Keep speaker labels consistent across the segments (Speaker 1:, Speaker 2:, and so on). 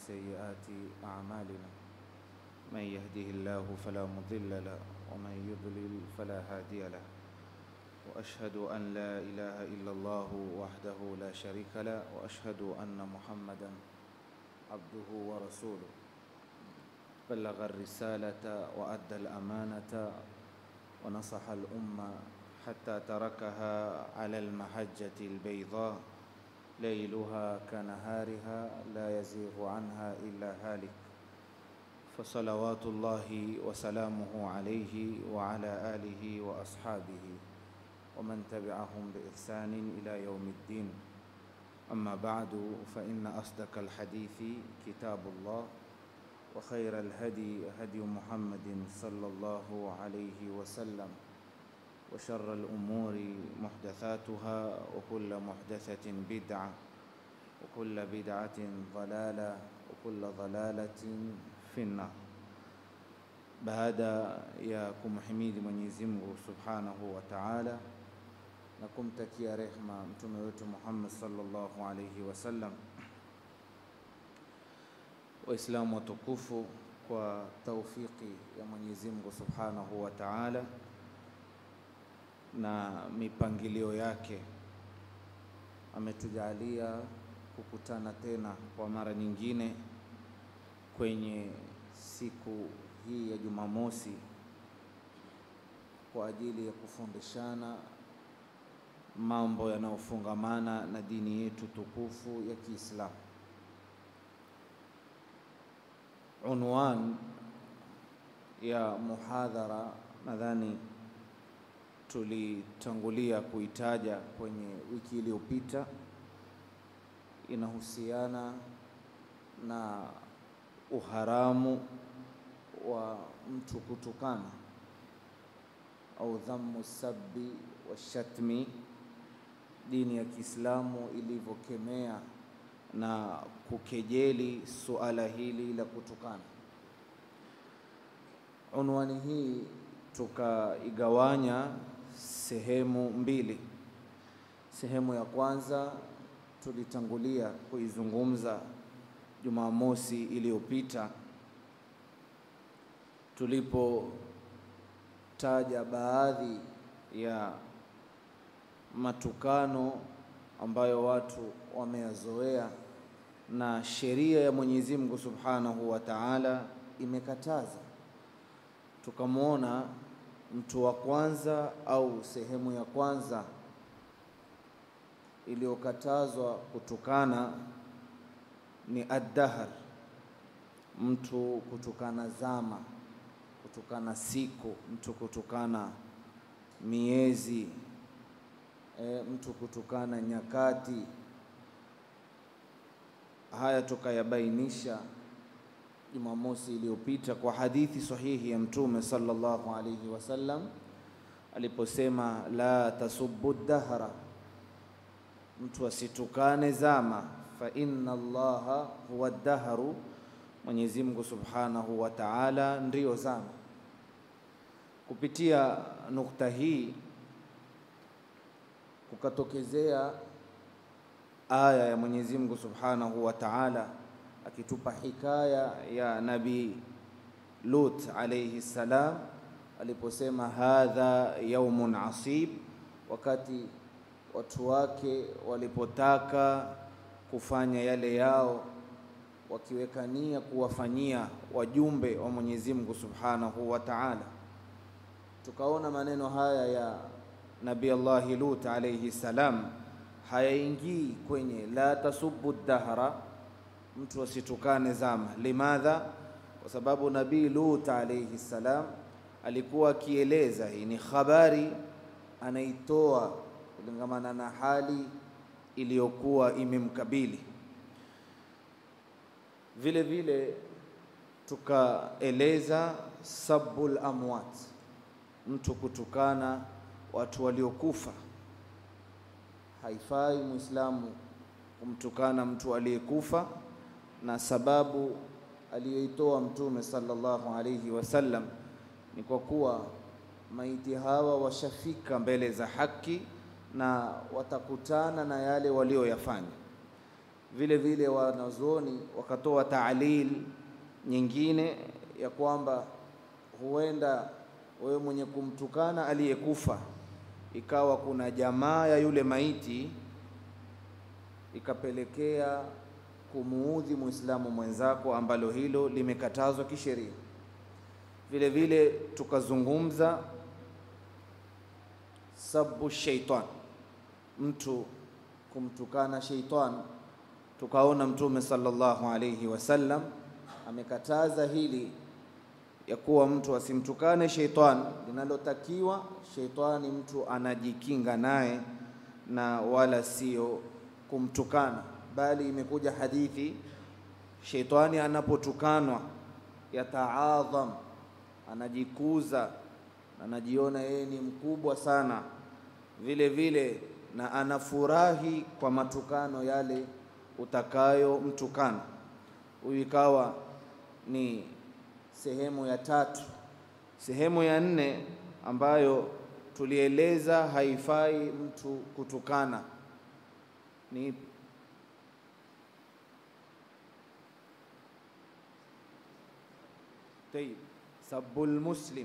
Speaker 1: سيئات أعمالنا من يهده الله فلا مضل له ومن يضلل فلا هادي له وأشهد أن لا إله إلا الله وحده لا شريك له وأشهد أن محمدا عبده ورسوله بلغ الرسالة وأدى الأمانة ونصح الأمة حتى تركها على المحجة البيضاء ليلها كنهارها لا يزيغ عنها إلا هالك فصلوات الله وسلامه عليه وعلى آله وأصحابه ومن تبعهم بإحسان إلى يوم الدين أما بعد فإن أصدق الحديث كتاب الله وخير الهدي هدي محمد صلى الله عليه وسلم وشر الأمور محدثاتها وكل محدثة بدعة وكل بدعة ضلالة وكل ضلالة في النار baada ya kumhimidi Mwenyezi Mungu Subhanahu wa Ta'ala na kumtakia rehma mtume wetu Muhammad sallallahu alayhi wasallam, Waislamu watukufu, kwa taufiki ya Mwenyezi Mungu Subhanahu wa Ta'ala na mipangilio yake ametujalia kukutana tena kwa mara nyingine kwenye siku hii ya Jumamosi kwa ajili ya kufundishana mambo yanayofungamana na dini yetu tukufu ya Kiislamu. Unwan ya muhadhara nadhani tulitangulia kuitaja kwenye wiki iliyopita, inahusiana na uharamu wa mtu kutukana au dhammu sabbi wa shatmi, dini ya Kiislamu ilivyokemea na kukejeli suala hili la kutukana. Unwani hii tukaigawanya sehemu mbili. Sehemu ya kwanza tulitangulia kuizungumza Jumamosi iliyopita tulipotaja baadhi ya matukano ambayo watu wameyazoea na sheria ya Mwenyezi Mungu Subhanahu wa Ta'ala imekataza. Tukamwona mtu wa kwanza au sehemu ya kwanza iliyokatazwa kutukana ni addahar, mtu kutukana zama, kutukana siku, mtu kutukana miezi, e, mtu kutukana nyakati. Haya tukayabainisha Jumamosi iliyopita kwa hadithi sahihi ya Mtume sallallahu alayhi wasallam aliposema, la tasubbu dahra, mtu asitukane zama, fa inna Allaha huwa dahru, Mwenyezi Mungu Subhanahu wa Ta'ala ndiyo zama. Kupitia nukta hii kukatokezea aya ya Mwenyezi Mungu Subhanahu wa Ta'ala akitupa hikaya ya Nabii Lut alayhi salam aliposema hadha yaumun asib, wakati watu wake walipotaka kufanya yale yao wakiweka nia kuwafanyia wajumbe wa Mwenyezi Mungu Subhanahu wa Ta'ala. Tukaona maneno haya ya Nabii Allahi Lut alayhi salam hayaingii kwenye la tasubbu dahra mtu asitukane zama. Limadha? Kwa sababu Nabii Lut alayhi salam alikuwa akieleza, hii ni habari anaitoa kulingamana na hali iliyokuwa imemkabili. Vile vile tukaeleza sabbul amwat, mtu kutukana watu waliokufa. Haifai Muislamu kumtukana mtu aliyekufa na sababu aliyoitoa Mtume sallallahu alayhi wasallam ni kwa kuwa maiti hawa washafika mbele za haki na watakutana na yale walioyafanya. Vile vile wanazuoni wakatoa taalil nyingine ya kwamba huenda wewe mwenye kumtukana aliyekufa ikawa kuna jamaa ya yule maiti ikapelekea kumuudhi Muislamu mwenzako, ambalo hilo limekatazwa kisheria. Vile vile tukazungumza sabu shaitan, mtu kumtukana shaitan, tukaona Mtume sallallahu alayhi wasallam amekataza hili ya kuwa mtu asimtukane shaitan. Linalotakiwa shaitani mtu anajikinga naye na wala sio kumtukana, bali imekuja hadithi, shaitani anapotukanwa yataadham, anajikuza, anajiona yeye ni mkubwa sana, vile vile na anafurahi kwa matukano yale utakayomtukana. Huyu ikawa ni sehemu ya tatu. Sehemu ya nne ambayo tulieleza haifai mtu kutukana ni tayib, sabul muslim,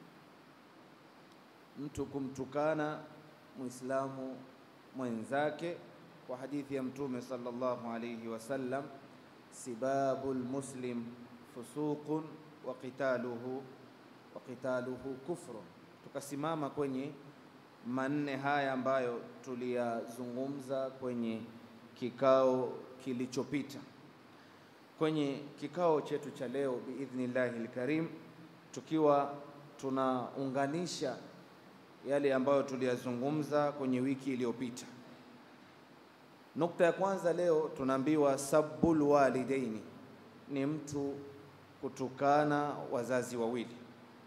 Speaker 1: mtu kumtukana Muislamu mwenzake kwa hadithi ya Mtume sallallahu alayhi wasallam, sibabul muslim fusuqun wa qitaluhu wa qitaluhu kufrun. Tukasimama kwenye manne haya ambayo tuliyazungumza kwenye kikao kilichopita. Kwenye kikao chetu cha leo biidhnillahi lkarim, tukiwa tunaunganisha yale ambayo tuliyazungumza kwenye wiki iliyopita. Nukta ya kwanza leo tunaambiwa sabbul walidaini ni mtu kutukana wazazi wawili.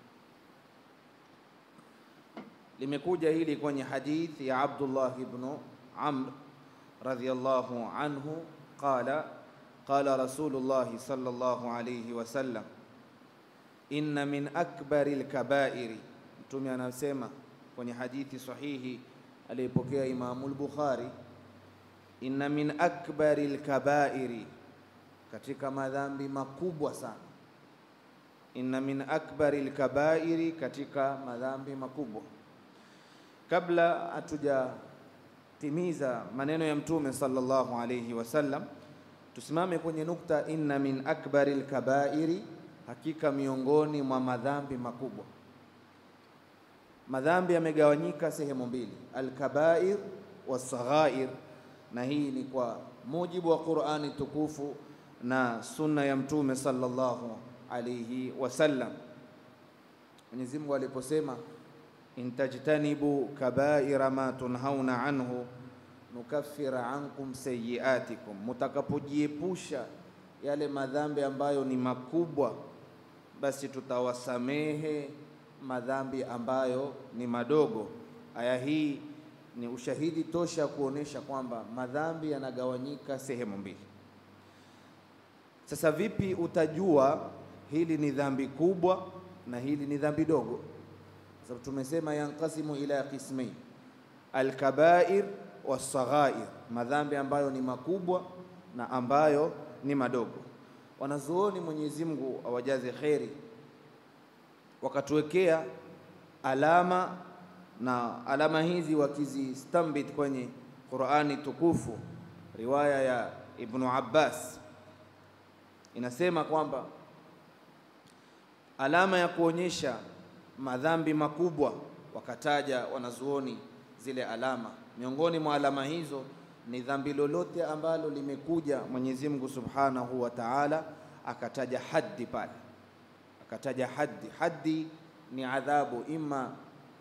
Speaker 1: Limekuja hili kwenye hadithi ya Abdullah ibn Amr radhiyallahu anhu qala qala Rasulullah sallallahu alayhi wasallam, inna min akbari lkabairi, Mtume anasema kwenye hadithi sahihi aliyepokea Imamu al-Bukhari, inna min akbari lkabairi, katika madhambi makubwa sana. Inna min akbari lkabairi, katika madhambi makubwa. Kabla hatujatimiza maneno ya Mtume sallallahu alayhi wasallam, tusimame kwenye nukta inna min akbari lkabairi, hakika miongoni mwa madhambi makubwa. Madhambi yamegawanyika sehemu mbili, alkabair wasaghair, na hii ni kwa mujibu wa Qur'ani tukufu na sunna ya Mtume sallallahu alayhi wasallam. Mwenyezi Mungu aliposema in tajtanibu kabaira ma tunhauna anhu nukaffir ankum sayiatikum, mutakapojiepusha yale madhambi ambayo ni makubwa, basi tutawasamehe madhambi ambayo ni madogo. Aya hii ni ushahidi tosha kuonesha kwamba madhambi yanagawanyika sehemu mbili. Sasa vipi utajua hili ni dhambi kubwa na hili ni dhambi dogo? Sababu tumesema yankasimu ila qismain, alkabair wasaghair, madhambi ambayo ni makubwa na ambayo ni madogo. Wanazuoni Mwenyezi Mungu awajaze kheri, wakatuwekea alama na alama hizi wakizistambit kwenye Qur'ani tukufu. Riwaya ya Ibnu Abbas inasema kwamba alama ya kuonyesha madhambi makubwa, wakataja wanazuoni zile alama. Miongoni mwa alama hizo ni dhambi lolote ambalo limekuja Mwenyezi Mungu Subhanahu wa Ta'ala akataja haddi pale, akataja haddi. Haddi ni adhabu ima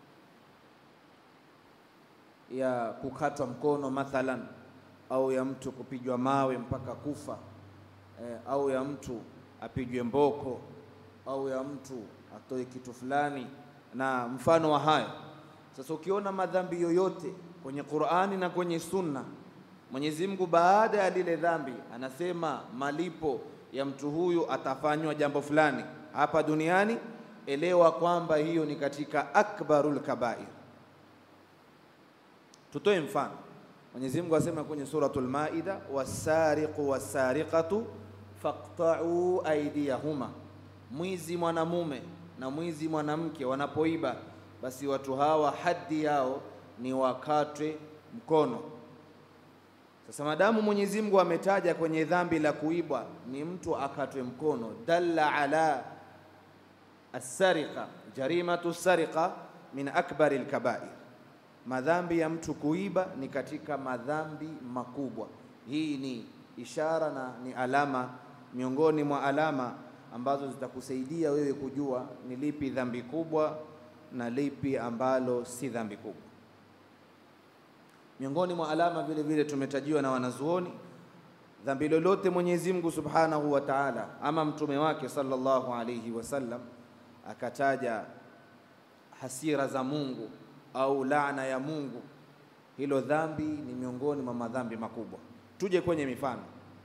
Speaker 1: ya kukatwa mkono mathalan, au ya mtu kupigwa mawe mpaka kufa eh, au ya mtu apigwe mboko au ya mtu atoe kitu fulani na mfano wa hayo. Sasa ukiona madhambi yoyote kwenye Qur'ani na kwenye Sunna, Mwenyezi Mungu baada ya lile dhambi anasema malipo ya mtu huyu atafanywa jambo fulani hapa duniani, elewa kwamba hiyo ni katika akbarul kabair. Tutoe mfano. Mwenyezi Mungu asema kwenye suratul Maida, wasariqu wasariqatu faqta'u aydiyahuma, mwizi mwanamume na mwizi mwanamke wanapoiba, basi watu hawa haddi yao ni wakatwe mkono. Sasa madamu Mwenyezi Mungu ametaja kwenye dhambi la kuibwa ni mtu akatwe mkono, dalla ala as-sariqa, jarimatu sariqa min akbari al-kaba'ir madhambi ya mtu kuiba ni katika madhambi makubwa. Hii ni ishara na ni alama miongoni mwa alama ambazo zitakusaidia wewe kujua ni lipi dhambi kubwa na lipi ambalo si dhambi kubwa. Miongoni mwa alama vile vile tumetajiwa na wanazuoni, dhambi lolote Mwenyezi Mungu Subhanahu wa Ta'ala ama mtume wake sallallahu alayhi wasallam akataja hasira za Mungu au laana ya Mungu, hilo dhambi ni miongoni mwa madhambi makubwa. Tuje kwenye mifano.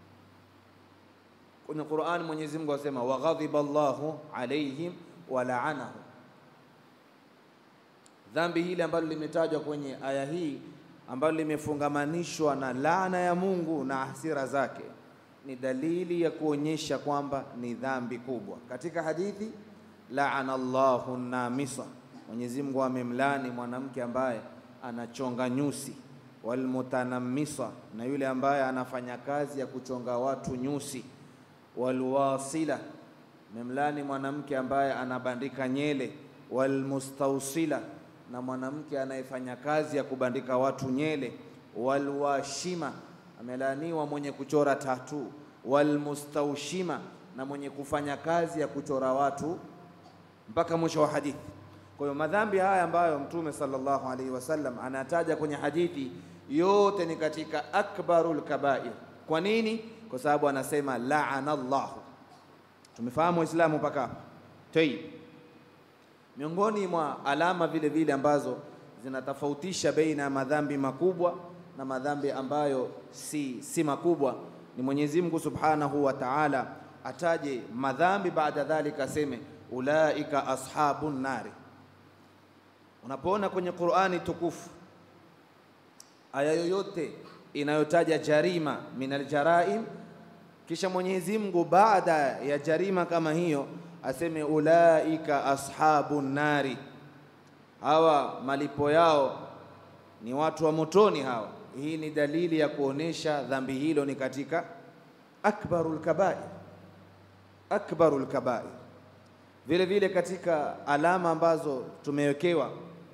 Speaker 1: Kwenye Qur'an Mwenyezi Mungu asema wa ghadhiba Allahu alaihim wa la'anahum. Dhambi hili ambalo limetajwa kwenye aya hii ambalo limefungamanishwa na laana ya Mungu na hasira zake ni dalili ya kuonyesha kwamba ni dhambi kubwa. Katika hadithi laana Allahu namisa Mwenyezi Mungu amemlani mwanamke ambaye anachonga nyusi, walmutanamisa, na yule ambaye anafanya kazi ya kuchonga watu nyusi, walwasila, memlani mwanamke ambaye anabandika nyele, walmustausila, na mwanamke anayefanya kazi ya kubandika watu nyele, walwashima, amelaaniwa mwenye kuchora tatu, walmustaushima, na mwenye kufanya kazi ya kuchora watu, mpaka mwisho wa hadithi. Kwa hiyo madhambi haya ambayo Mtume sallallahu alaihi wasallam anataja kwenye hadithi yote ni katika akbarul kabair. Kwa nini? Kwa sababu anasema laana Allahu. Tumefahamu Waislamu mpaka hapa? Tayib. Miongoni mwa alama vile vile ambazo zinatofautisha baina ya madhambi makubwa na madhambi ambayo si, si makubwa ni Mwenyezi Mungu Subhanahu wa Ta'ala ataje madhambi, baada dhalika aseme ulaika ashabun nari Unapoona kwenye Qur'ani tukufu aya yoyote inayotaja jarima min aljaraim, kisha Mwenyezi Mungu baada ya jarima kama hiyo aseme ulaika ashabun nari, hawa malipo yao ni watu wa motoni hawa. Hii ni dalili ya kuonesha dhambi hilo ni katika akbarul kabair, akbarul kabair. Vile vile katika alama ambazo tumewekewa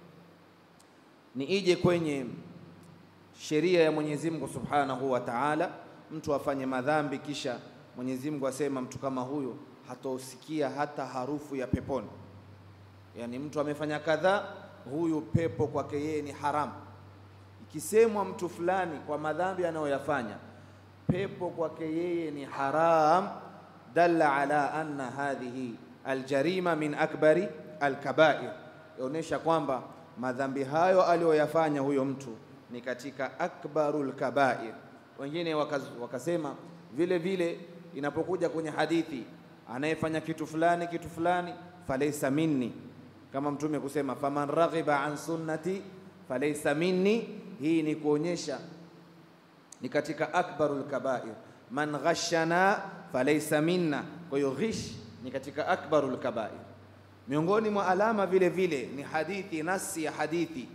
Speaker 1: ni ije kwenye sheria ya Mwenyezi Mungu Subhanahu wa Ta'ala, mtu afanye madhambi kisha Mwenyezi Mungu asema mtu kama huyo hatosikia hata harufu ya peponi. Yaani mtu amefanya kadhaa, huyu pepo kwake yeye ni haramu. Ikisemwa mtu fulani kwa madhambi anayoyafanya, pepo kwake yeye ni haram, dalla ala anna hadhihi aljarima min akbari alkabair, yaonyesha kwamba madhambi hayo aliyoyafanya huyo mtu ni katika akbarul kabair. Wengine wakasema vile vile, inapokuja kwenye hadithi, anayefanya kitu fulani kitu fulani, falaysa minni, kama Mtume kusema faman raghiba an sunnati falaysa minni. Hii ni kuonyesha ni katika akbarul kabair. Man ghashana falaysa minna, kwa hiyo ghish ni katika akbarul kabair. Miongoni mwa alama vile vile ni hadithi, nasi ya hadithi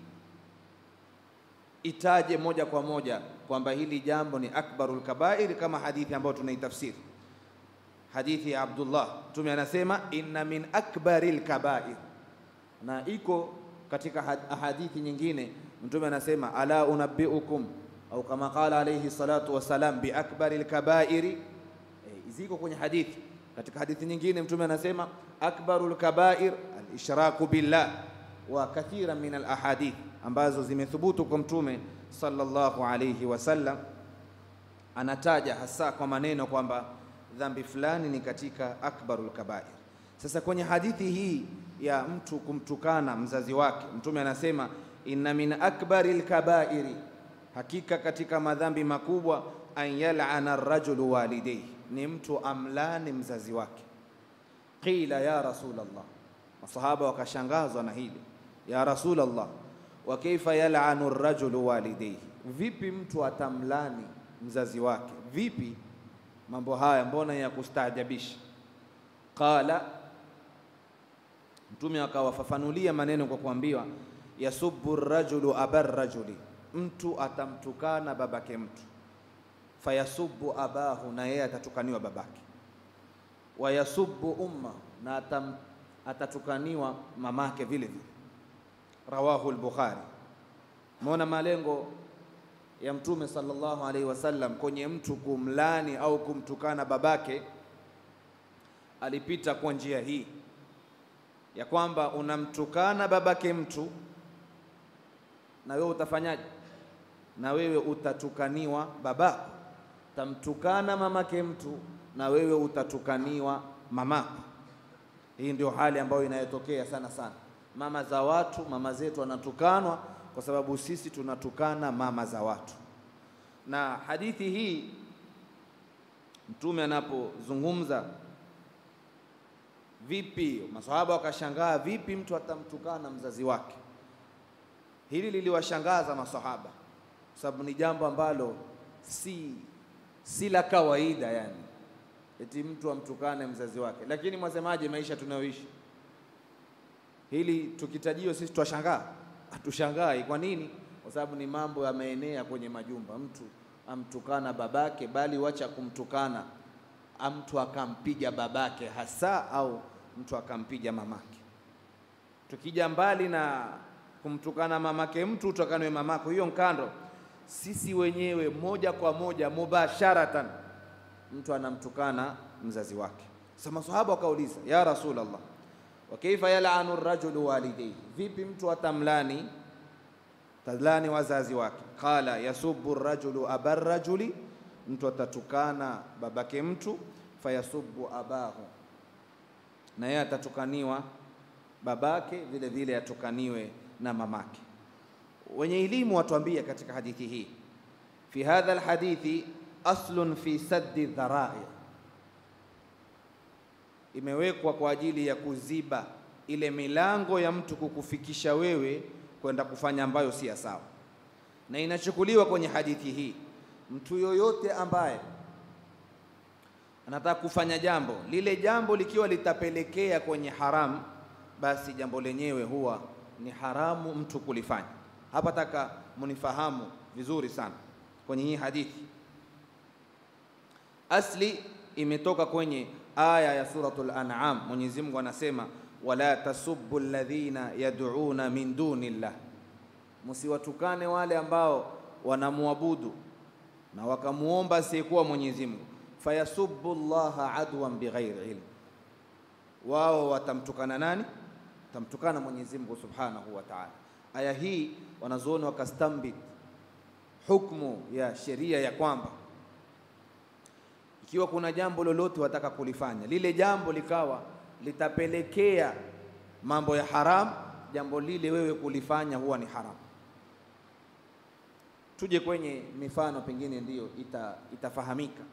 Speaker 1: itaje moja kwa moja kwamba hili jambo ni akbarul kabair, kama hadithi ambayo tunaitafsiri hadithi ya Abdullah. Mtume anasema inna min akbaril kabair, na iko katika hadithi nyingine Mtume anasema ala unabbiukum au kama qala alayhi salatu wassalam bi akbaril kabairi. E, ziko kwenye hadithi katika hadithi nyingine Mtume anasema akbarul kabair alishraku billah wa kathira min alahadith ambazo zimethubutu kwa Mtume sallallahu alayhi wasallam, anataja hasa kwa maneno kwamba dhambi fulani ni katika akbarul kabair. Sasa kwenye hadithi hii ya mtu kumtukana mzazi wake, Mtume anasema inna min akbaril kabairi, hakika katika madhambi makubwa an yal'ana ar-rajulu walidayhi ni mtu amlani mzazi wake. Qila ya Rasulullah, masahaba wakashangazwa na hili, ya Rasulullah, wa kaifa yal'anu ar-rajulu walidayhi, vipi mtu atamlani mzazi wake? Vipi mambo haya, mbona ya kustaajabisha? Qala, Mtume akawafafanulia maneno kwa kuambiwa, yasubbu rajulu abar rajuli, mtu atamtukana babake mtu, fayasubbu abahu, na yeye atatukaniwa babake, wayasubbu umma, na atam, atatukaniwa mamake vile vile. Rawahu al-Bukhari. Umeona malengo ya Mtume sallallahu alaihi wasallam kwenye mtu kumlani au kumtukana babake, alipita kwa njia hii ya kwamba unamtukana babake mtu na wewe utafanyaje? Na wewe utatukaniwa babako. Tamtukana mamake mtu na wewe utatukaniwa mamako. Hii ndio hali ambayo inayotokea sana sana. Mama za watu, mama zetu wanatukanwa kwa sababu sisi tunatukana mama za watu. Na hadithi hii Mtume anapozungumza vipi, maswahaba wakashangaa, vipi mtu atamtukana mzazi wake? Hili liliwashangaza maswahaba kwa sababu ni jambo ambalo si si la kawaida, yani eti mtu amtukane mzazi wake. Lakini mwasemaje, maisha tunayoishi hili tukitajiwa sisi twashangaa? Hatushangai. Kwa nini? Kwa sababu ni mambo yameenea kwenye majumba, mtu amtukana babake, bali wacha kumtukana, mtu akampiga babake hasa, au mtu akampiga mamake. Tukija mbali na kumtukana mamake mtu, utakanwe mamako, hiyo nkando. Sisi wenyewe moja kwa moja mubasharatan, mtu anamtukana mzazi wake. Sasa maswahaba wakauliza, ya Rasulullah wa kaifa yal'anu ar-rajulu walidayhi, vipi mtu atamlani talani wazazi wake? Qala yasubbu ar-rajulu abar rajuli, mtu atatukana babake mtu, fayasubbu abahu, na yeye atatukaniwa babake vile vile atukaniwe na mamake. Wenye elimu watuambia katika hadithi hii, fi hadha alhadithi aslun fi saddi dharai imewekwa kwa ajili ya kuziba ile milango ya mtu kukufikisha wewe kwenda kufanya ambayo si ya sawa, na inachukuliwa kwenye hadithi hii, mtu yoyote ambaye anataka kufanya jambo lile, jambo likiwa litapelekea kwenye haramu, basi jambo lenyewe huwa ni haramu mtu kulifanya. Hapa taka munifahamu vizuri sana kwenye hii hadithi, asli imetoka kwenye aya ya suratul An'am. Mwenyezi Mungu anasema wala tasubbu alladhina yad'una min dunillah, msiwatukane wale ambao wanamwabudu na wakamuomba asiyekuwa Mwenyezi Mungu. Fayasubbu Allaha adwan bighairi ilm, wao watamtukana nani? Watamtukana Mwenyezi Mungu subhanahu wa ta'ala. Aya hii wanazuoni wakastambit hukmu ya sheria ya kwamba ikiwa kuna jambo lolote wataka kulifanya, lile jambo likawa litapelekea mambo ya haramu, jambo lile wewe kulifanya huwa ni haramu. Tuje kwenye mifano, pengine ndiyo ita, itafahamika.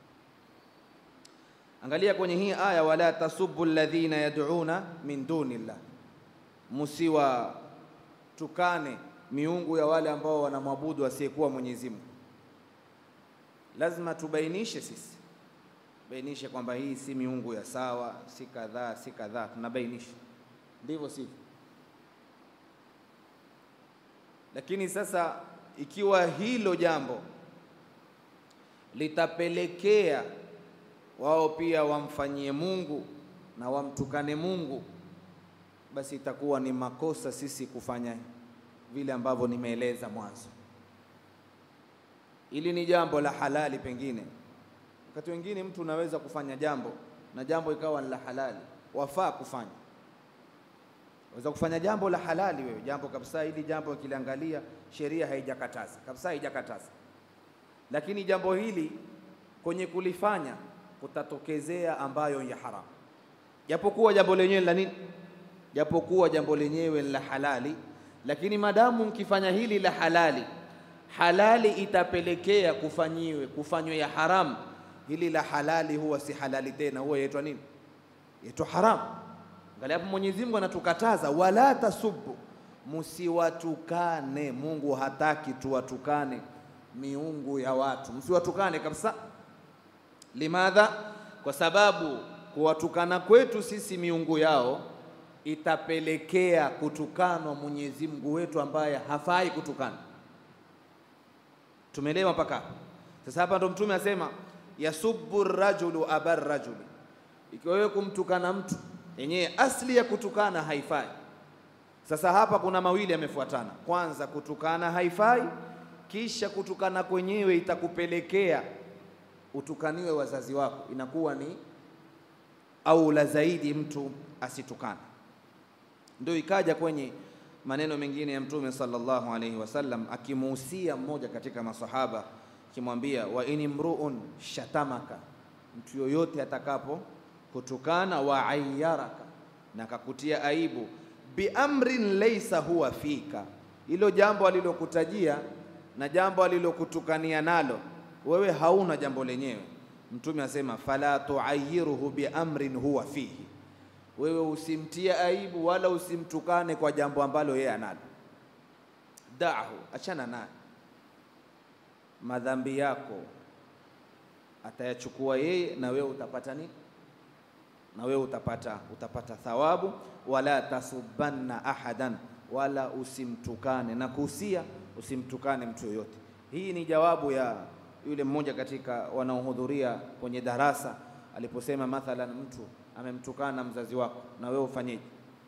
Speaker 1: Angalia kwenye hii aya, wala tasubbu alladhina yad'una min dunillah, musiwatukane miungu ya wale ambao wanamwabudu asiyekuwa Mwenyezi Mungu. Lazima tubainishe sisi bainishe kwamba hii si miungu ya sawa, si kadhaa, si kadhaa, tunabainisha ndivyo sivyo. Lakini sasa ikiwa hilo jambo litapelekea wao pia wamfanyie Mungu na wamtukane Mungu, basi itakuwa ni makosa sisi kufanya vile ambavyo nimeeleza mwanzo. Ili ni jambo la halali pengine wakati wengine mtu unaweza kufanya jambo na jambo ikawa ni la halali, wafaa kufanya. Waweza kufanya jambo la halali wewe, jambo kabisa, hili jambo ukiliangalia sheria haijakataza kabisa, haijakataza, lakini jambo hili kwenye kulifanya kutatokezea ambayo ya haramu, japokuwa jambo lenyewe la nini, japokuwa jambo lenyewe la halali, lakini madamu mkifanya hili la halali, halali itapelekea kufanyiwe kufanywe ya haramu hili la halali huwa si halali tena, huwa yaitwa nini? Yaitwa haramu. Angalia hapo, Mwenyezi Mungu anatukataza wala tasubbu, msiwatukane. Mungu hataki tuwatukane miungu ya watu, msiwatukane kabisa. Limadha? Kwa sababu kuwatukana kwetu sisi miungu yao itapelekea kutukanwa Mwenyezi Mungu wetu ambaye hafai kutukana. Tumeelewa mpaka hapo? Sasa hapa ndo Mtume asema yasubbu rajulu abar rajuli, ikiwa wewe kumtukana mtu yenyewe asli ya kutukana haifai. Sasa hapa kuna mawili yamefuatana. Kwanza, kutukana haifai, kisha kutukana kwenyewe itakupelekea utukaniwe wazazi wako, inakuwa ni aula zaidi mtu asitukana. Ndio ikaja kwenye maneno mengine ya Mtume sallallahu alaihi wasallam akimuhusia mmoja katika masahaba akimwambia, wa in mruun shatamaka, mtu yoyote atakapo kutukana, wa ayyaraka, na akakutia aibu, biamrin laysa huwa fika, hilo jambo alilokutajia na jambo alilokutukania nalo wewe hauna jambo lenyewe. Mtume asema fala tuayiruhu biamrin huwa fihi, wewe usimtie aibu wala usimtukane kwa jambo ambalo yeye analo. Dahu, achana naye, madhambi yako atayachukua yeye, na wewe utapata nini? Na wewe utapata, utapata thawabu. Wala tasubanna ahadan, wala usimtukane na kuhusia, usimtukane mtu yoyote. Hii ni jawabu ya yule mmoja katika wanaohudhuria kwenye darasa aliposema, mathalan mtu amemtukana mzazi wako, na wewe ufanyeje?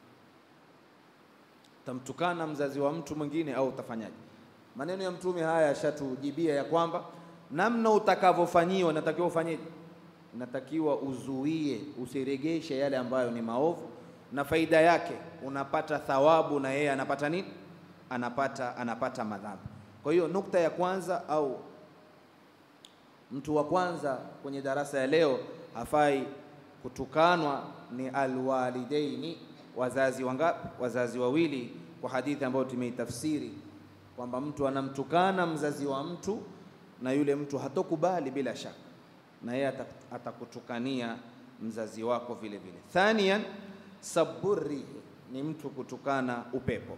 Speaker 1: Utamtukana mzazi wa mtu mwingine au utafanyaje? Maneno ya Mtume haya yashatujibia ya kwamba namna utakavyofanyiwa natakiwa ufanyeje? Natakiwa uzuie, usiregeshe yale ambayo ni maovu, na faida yake unapata thawabu na yeye anapata nini? Anapata, anapata madhambi. Kwa hiyo nukta ya kwanza au mtu wa kwanza kwenye darasa ya leo hafai kutukanwa ni alwalidaini, wazazi wangapi? Wazazi wawili, kwa hadithi ambayo tumeitafsiri kwamba mtu anamtukana mzazi wa mtu na yule mtu hatokubali bila shaka, na yeye atakutukania mzazi wako vile vile. Thaniyan, saburi ni mtu kutukana upepo.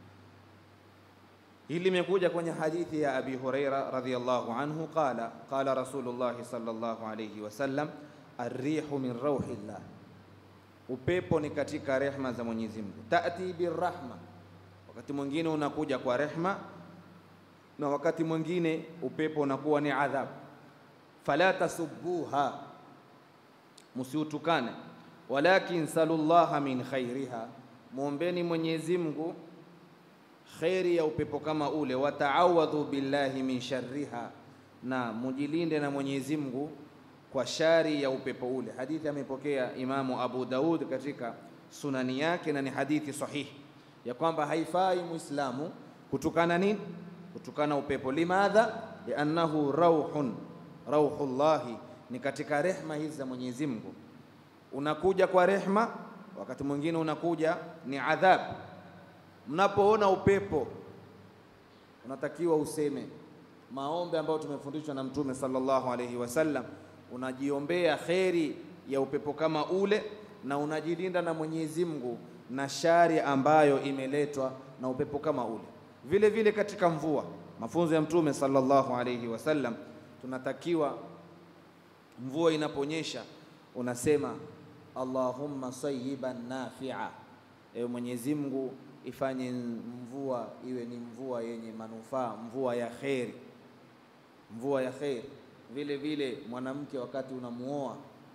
Speaker 1: Hili limekuja kwenye hadithi ya Abi Huraira radhiyallahu anhu qala qala Rasulullah sallallahu alayhi wasallam arrihu min rauhillah, upepo ni katika rehma za Mwenyezi Mungu. Tati birrahma, wakati mwingine unakuja kwa rehma na wakati mwingine upepo unakuwa ni adhabu. Fala tasubbuha, musiutukane. Walakin salullaha min khairiha, muombeni Mwenyezi Mungu kheri ya upepo kama ule. Wataawadhu billahi min sharriha, na mujilinde na Mwenyezi Mungu kwa shari ya upepo ule. Hadithi amepokea Imamu Abu Daud katika sunani yake, na ni hadithi sahihi ya kwamba haifai Muislamu kutukana nini? Kutukana upepo. Limadha? liannahu rauhun, rauhullahi, ni katika rehma hizi za Mwenyezi Mungu. Unakuja kwa rehma, wakati mwingine unakuja ni adhabu. Mnapoona upepo, unatakiwa useme maombi ambayo tumefundishwa na Mtume sallallahu alaihi wasallam. Unajiombea kheri ya upepo kama ule, na unajilinda na Mwenyezi Mungu na shari ambayo imeletwa na upepo kama ule. Vile vile katika mvua, mafunzo ya Mtume sallallahu alaihi wasallam, tunatakiwa mvua inaponyesha unasema Allahumma sayyiban nafi'a, ewe Mwenyezi Mungu ifanye mvua iwe ni mvua yenye manufaa, mvua ya kheri, mvua ya kheri. Vile vile mwanamke, wakati unamuoa,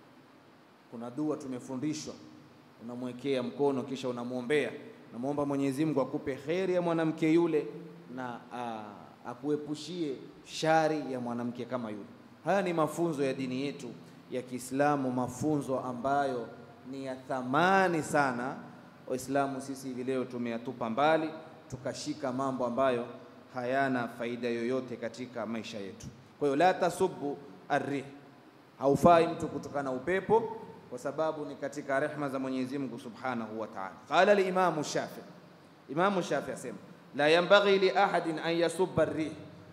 Speaker 1: kuna dua tumefundishwa, unamwekea mkono kisha unamwombea, unamwomba Mwenyezi Mungu akupe kheri ya mwanamke yule na akuepushie shari ya mwanamke kama yule. Haya ni mafunzo ya dini yetu ya Kiislamu, mafunzo ambayo ni ya thamani sana. Waislamu sisi hivi leo tumeyatupa mbali, tukashika mambo ambayo hayana faida yoyote katika maisha yetu. Kwa hiyo la tasubbu arrih, haufai mtu kutokana upepo, kwa sababu ni katika rehma za Mwenyezi Mungu Subhanahu wa Ta'ala. Qala al-Imamu Shafi, Imamu Shafi asema la yanbaghi li ahadin an yasubba arrih,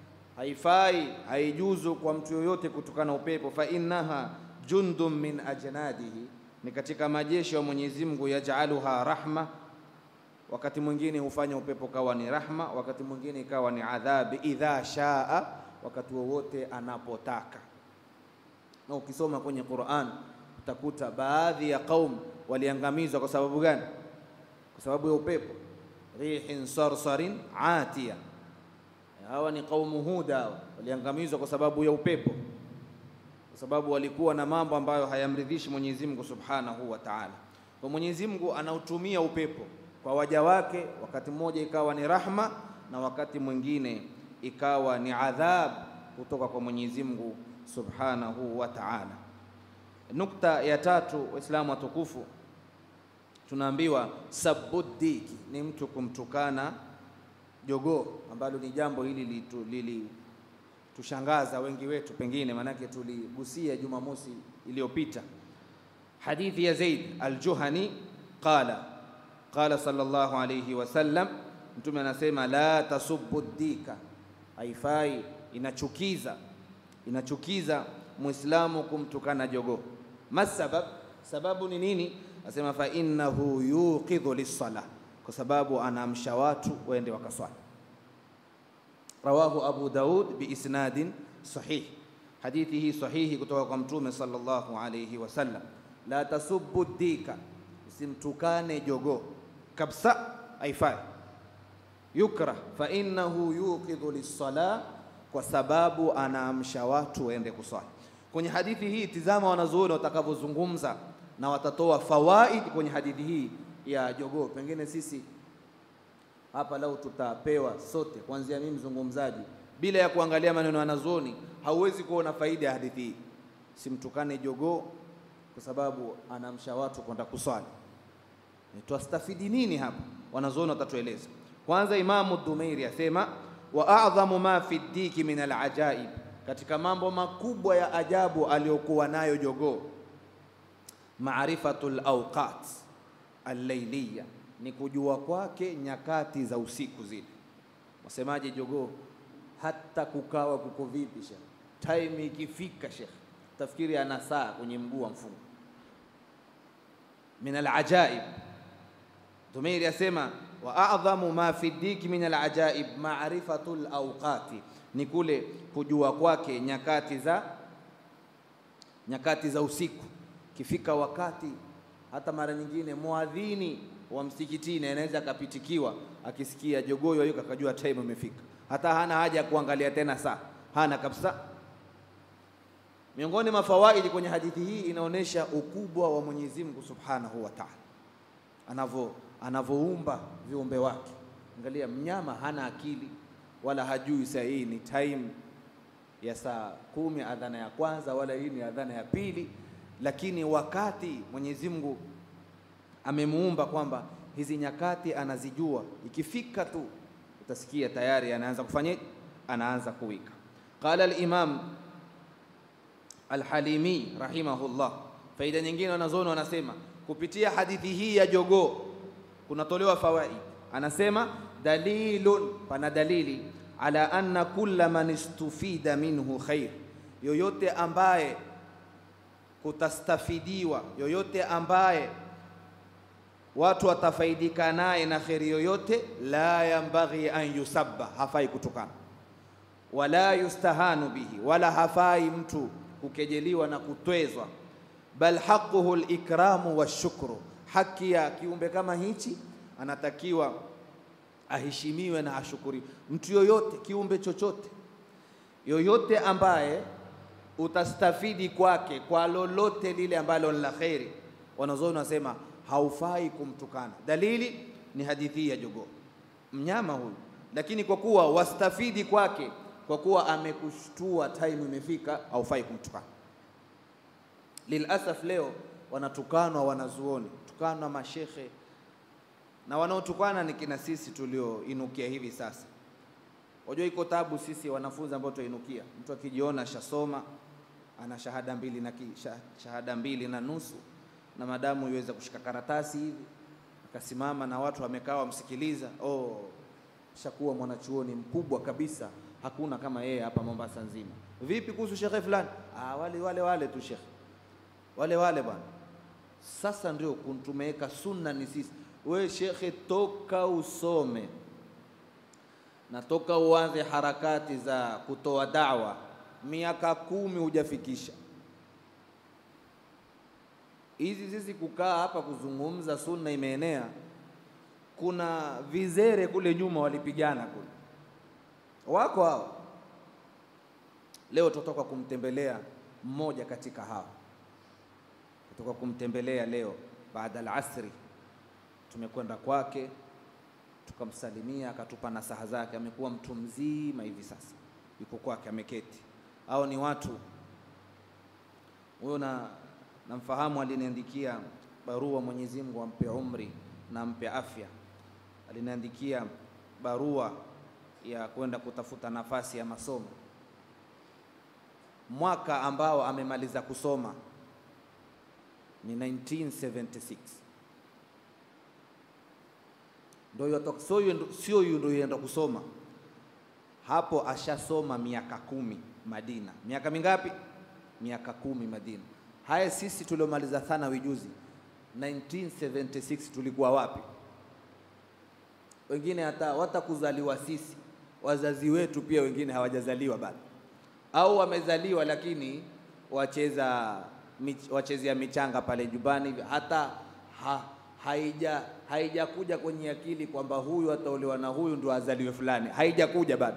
Speaker 1: haifai haijuzu kwa mtu yoyote kutokana upepo, fa innaha jundun min ajnadihi ni katika majeshi ya Mwenyezi Mungu, yajaluha rahma wakati mwingine hufanya upepo kawa ni rahma, wakati mwingine ikawa ni adhabi, idha shaa, wakati wowote anapotaka. Na ukisoma kwenye Qur'an utakuta baadhi ya qaum waliangamizwa kwa sababu gani? Kwa sababu ya upepo, rihin sarsarin atiya. Hawa ni qaumu Huda, hawa waliangamizwa kwa sababu ya upepo, kwa sababu walikuwa na mambo ambayo hayamridhishi Mwenyezi Mungu Subhanahu wa Ta'ala. Kwa Mwenyezi Mungu anautumia upepo kwa waja wake, wakati mmoja ikawa ni rahma na wakati mwingine ikawa ni adhab kutoka kwa Mwenyezi Mungu Subhanahu wa Ta'ala. Nukta ya tatu, Waislamu watukufu, tunaambiwa sabuddiki ni mtu kumtukana jogoo, ambalo ni jambo hili lilitushangaza wengi wetu, pengine maanake tuligusia Jumamosi iliyopita hadithi ya Zaid al-Juhani qala qala sallallahu alayhi wasallam, Mtume anasema la tasubbu dika, haifai, inachukiza inachukiza Muislamu kumtukana jogoo. Masabab, sababu ni nini? Asema fa innahu yuqidhu lis-sala, kwa sababu anaamsha watu waende wakaswali. Rawahu Abu Daud biisnadin sahih, hadithi hii sahihi kutoka kwa Mtume sallallahu alayhi wasallam. La tasubbu dika, usimtukane jogoo kabisa, haifai. Yukrah fa innahu yuqidhu lis-sala, kwa sababu anaamsha watu waende kuswali. Kwenye hadithi hii tizama wanazuoni watakavyozungumza na watatoa fawaid kwenye hadithi hii ya jogoo. Pengine sisi hapa lau tutapewa sote, kuanzia mimi mzungumzaji, bila ya kuangalia maneno ya wanazuoni, hauwezi kuona faida ya hadithi hii. Simtukane jogoo kwa sababu anaamsha watu kwenda kuswali. Twastafidi nini hapa? Wanazuoni watatueleza. Kwanza, Imamu Dhumeiri asema wa a'dhamu ma fi ddiki min alajaib, katika mambo makubwa ya ajabu aliyokuwa nayo jogoo, maarifatul awqat allayliya, ni kujua kwake nyakati za usiku zile. Wasemaje jogoo? Hata kukawa kuko vipi shekh, time ikifika shekh, tafikiri ana saa kwenye mguu wa mfungo. Min alajaib, Dhumeiri asema wa a'dhamu ma fi ddiki min alajaib ma'rifatul awqati, ni kule kujua kwake nyakati za nyakati za usiku. Kifika wakati hata mara nyingine muadhini wa msikitini anaweza akapitikiwa akisikia jogoo yuko akajua time imefika, hata hana haja ya kuangalia tena saa, hana kabisa. Miongoni mwa fawaidi kwenye hadithi hii inaonyesha ukubwa wa Mwenyezi Mungu Subhanahu wa Ta'ala anavyo anavyoumba viumbe wake. Angalia, mnyama hana akili wala hajui saa hii ni time ya saa kumi adhana ya kwanza, wala hii ni adhana ya pili, lakini wakati Mwenyezi Mungu amemuumba kwamba hizi nyakati anazijua, ikifika tu utasikia tayari anaanza kufanya, anaanza kuwika. Qala al-Imam Al-Halimi rahimahullah. Faida nyingine wanazoona wanasema kupitia hadithi hii ya jogoo kunatolewa fawaid. Anasema dalilun, pana dalili ala anna kulla man istufida minhu khair, yoyote ambaye kutastafidiwa, yoyote ambaye watu watafaidika naye na kheri yoyote, la yambaghi an yusabba, hafai kutukana, wala yustahanu bihi, wala hafai mtu kukejeliwa na kutwezwa, bal haquhu likramu washukru haki ya kiumbe kama hichi anatakiwa aheshimiwe na ashukuriwe. Mtu yoyote, kiumbe chochote, yoyote ambaye utastafidi kwake kwa lolote lile ambalo ni la kheri, wanazuoni wanasema haufai kumtukana. Dalili ni hadithi ya jogoo, mnyama huyu, lakini kwa kuwa wastafidi kwake, kwa kuwa amekushtua, time imefika, haufai kumtukana. Lilasaf leo wanatukanwa wanazuoni tukanwa mashekhe na wanaotukana ni kina sisi tulioinukia hivi sasa. Wajua iko tabu sisi wanafunzi ambao tuinukia, mtu akijiona shasoma ana shahada mbili na ki, shahada mbili na nusu na madamu iweze kushika karatasi hivi akasimama na watu wamekaa wamsikiliza, oh, shakuwa mwanachuoni mkubwa kabisa, hakuna kama yeye hapa Mombasa nzima. Vipi kuhusu shekhe fulani? Ah, wale wale wale tu shekhe, wale wale bwana sasa ndio tumeweka sunna ni sisi We shekhe, toka usome na toka uanze harakati za kutoa dawa, miaka kumi hujafikisha hizi. Sisi kukaa hapa kuzungumza sunna imeenea, kuna vizere kule nyuma walipigana kule, wako hao. Leo tutoka kumtembelea mmoja katika hao, tutoka kumtembelea leo baada al-asri, tumekwenda kwake tukamsalimia akatupa nasaha zake. Amekuwa mtu mzima hivi sasa, yuko kwake ameketi. Au ni watu huyo, na namfahamu, aliniandikia barua, Mwenyezi Mungu ampe umri na ampe afya. Aliniandikia barua ya kwenda kutafuta nafasi ya masomo, mwaka ambao amemaliza kusoma ni 1976 ndio sio huyu ndio yenda kusoma hapo, ashasoma miaka kumi Madina. Miaka mingapi? Miaka kumi Madina. Haya, sisi tuliomaliza thanawi juzi 1976 tulikuwa wapi? Wengine hata hata kuzaliwa sisi, wazazi wetu pia wengine hawajazaliwa bado, au wamezaliwa lakini wacheza mich, wachezea michanga pale nyumbani, hata ha, haija haijakuja kwenye akili kwamba huyu ataolewa na huyu ndio azaliwe fulani, haijakuja bado.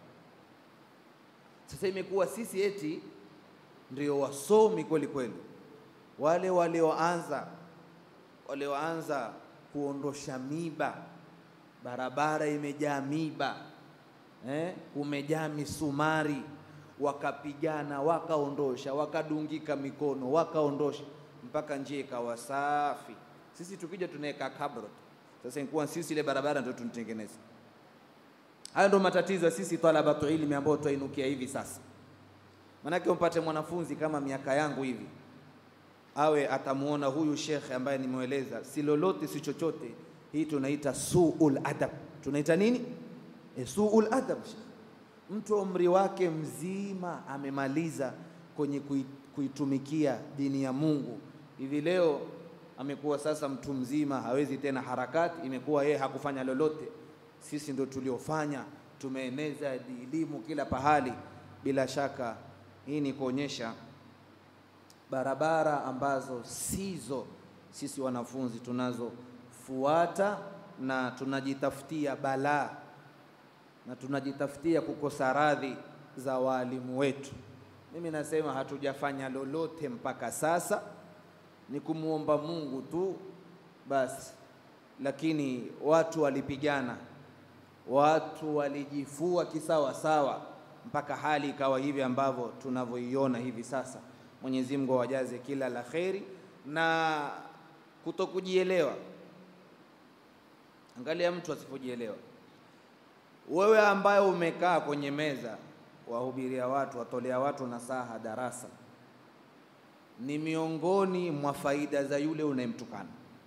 Speaker 1: Sasa imekuwa sisi eti ndio wasomi kweli kweli, wale walioanza walioanza kuondosha miba, barabara imejaa miba eh, kumejaa misumari, wakapigana, wakaondosha, wakadungika mikono, wakaondosha mpaka njia ikawa safi. Sisi tukija tunaweka kabro. Sasa inkuwa sisi ile barabara ndio tunitengeneza. Hayo ndio matatizo ya sisi talabatu ilmi ambao twainukia hivi sasa. Manake umpate mwanafunzi kama miaka yangu hivi, awe atamuona huyu shekhe ambaye nimeweleza, si lolote si chochote. Hii tunaita suul adab. Tunaita nini? E, suul adab. Mtu umri wake mzima amemaliza kwenye kuitumikia dini ya Mungu, hivi leo amekuwa sasa mtu mzima, hawezi tena harakati, imekuwa yeye hakufanya lolote. Sisi ndo tuliofanya, tumeeneza elimu kila pahali. Bila shaka hii ni kuonyesha barabara ambazo sizo sisi wanafunzi tunazofuata, na tunajitafutia balaa na tunajitafutia kukosa radhi za waalimu wetu. Mimi nasema hatujafanya lolote mpaka sasa ni kumwomba Mungu tu basi, lakini watu walipigana, watu walijifua kisawa sawa, mpaka hali ikawa hivi ambavyo tunavyoiona hivi sasa. Mwenyezi Mungu awajaze kila la kheri na kutokujielewa. Angalia mtu asipojielewa. Wewe ambaye umekaa kwenye meza wahubiria watu, watolea watu nasaha darasa ni miongoni mwa faida za yule unayemtukana,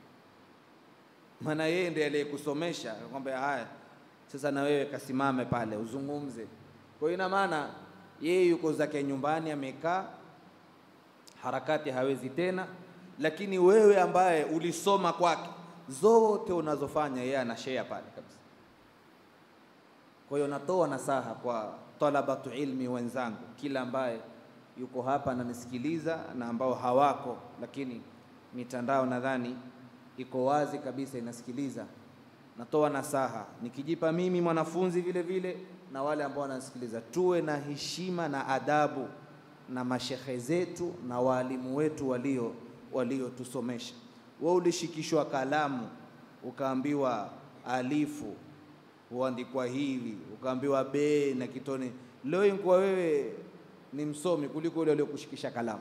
Speaker 1: maana yeye ndiye aliyekusomesha akwambia, haya sasa na wewe kasimame pale uzungumze. Kwa hiyo ina maana yeye yuko zake nyumbani amekaa, harakati hawezi tena, lakini wewe ambaye ulisoma kwake, zote unazofanya yeye ana share pale kabisa. Kwa hiyo natoa nasaha kwa talabatu ilmi wenzangu, kila ambaye yuko hapa ananisikiliza na ambao hawako, lakini mitandao nadhani iko wazi kabisa inasikiliza. Natoa nasaha nikijipa mimi mwanafunzi vile vile na wale ambao wanasikiliza, tuwe na heshima na adabu na mashehe zetu na waalimu wetu walio waliotusomesha. Wewe ulishikishwa kalamu ukaambiwa alifu huandikwa hivi, ukaambiwa be na kitone. Leo inkuwa wewe ni msomi kuliko yule aliyokushikisha kalamu.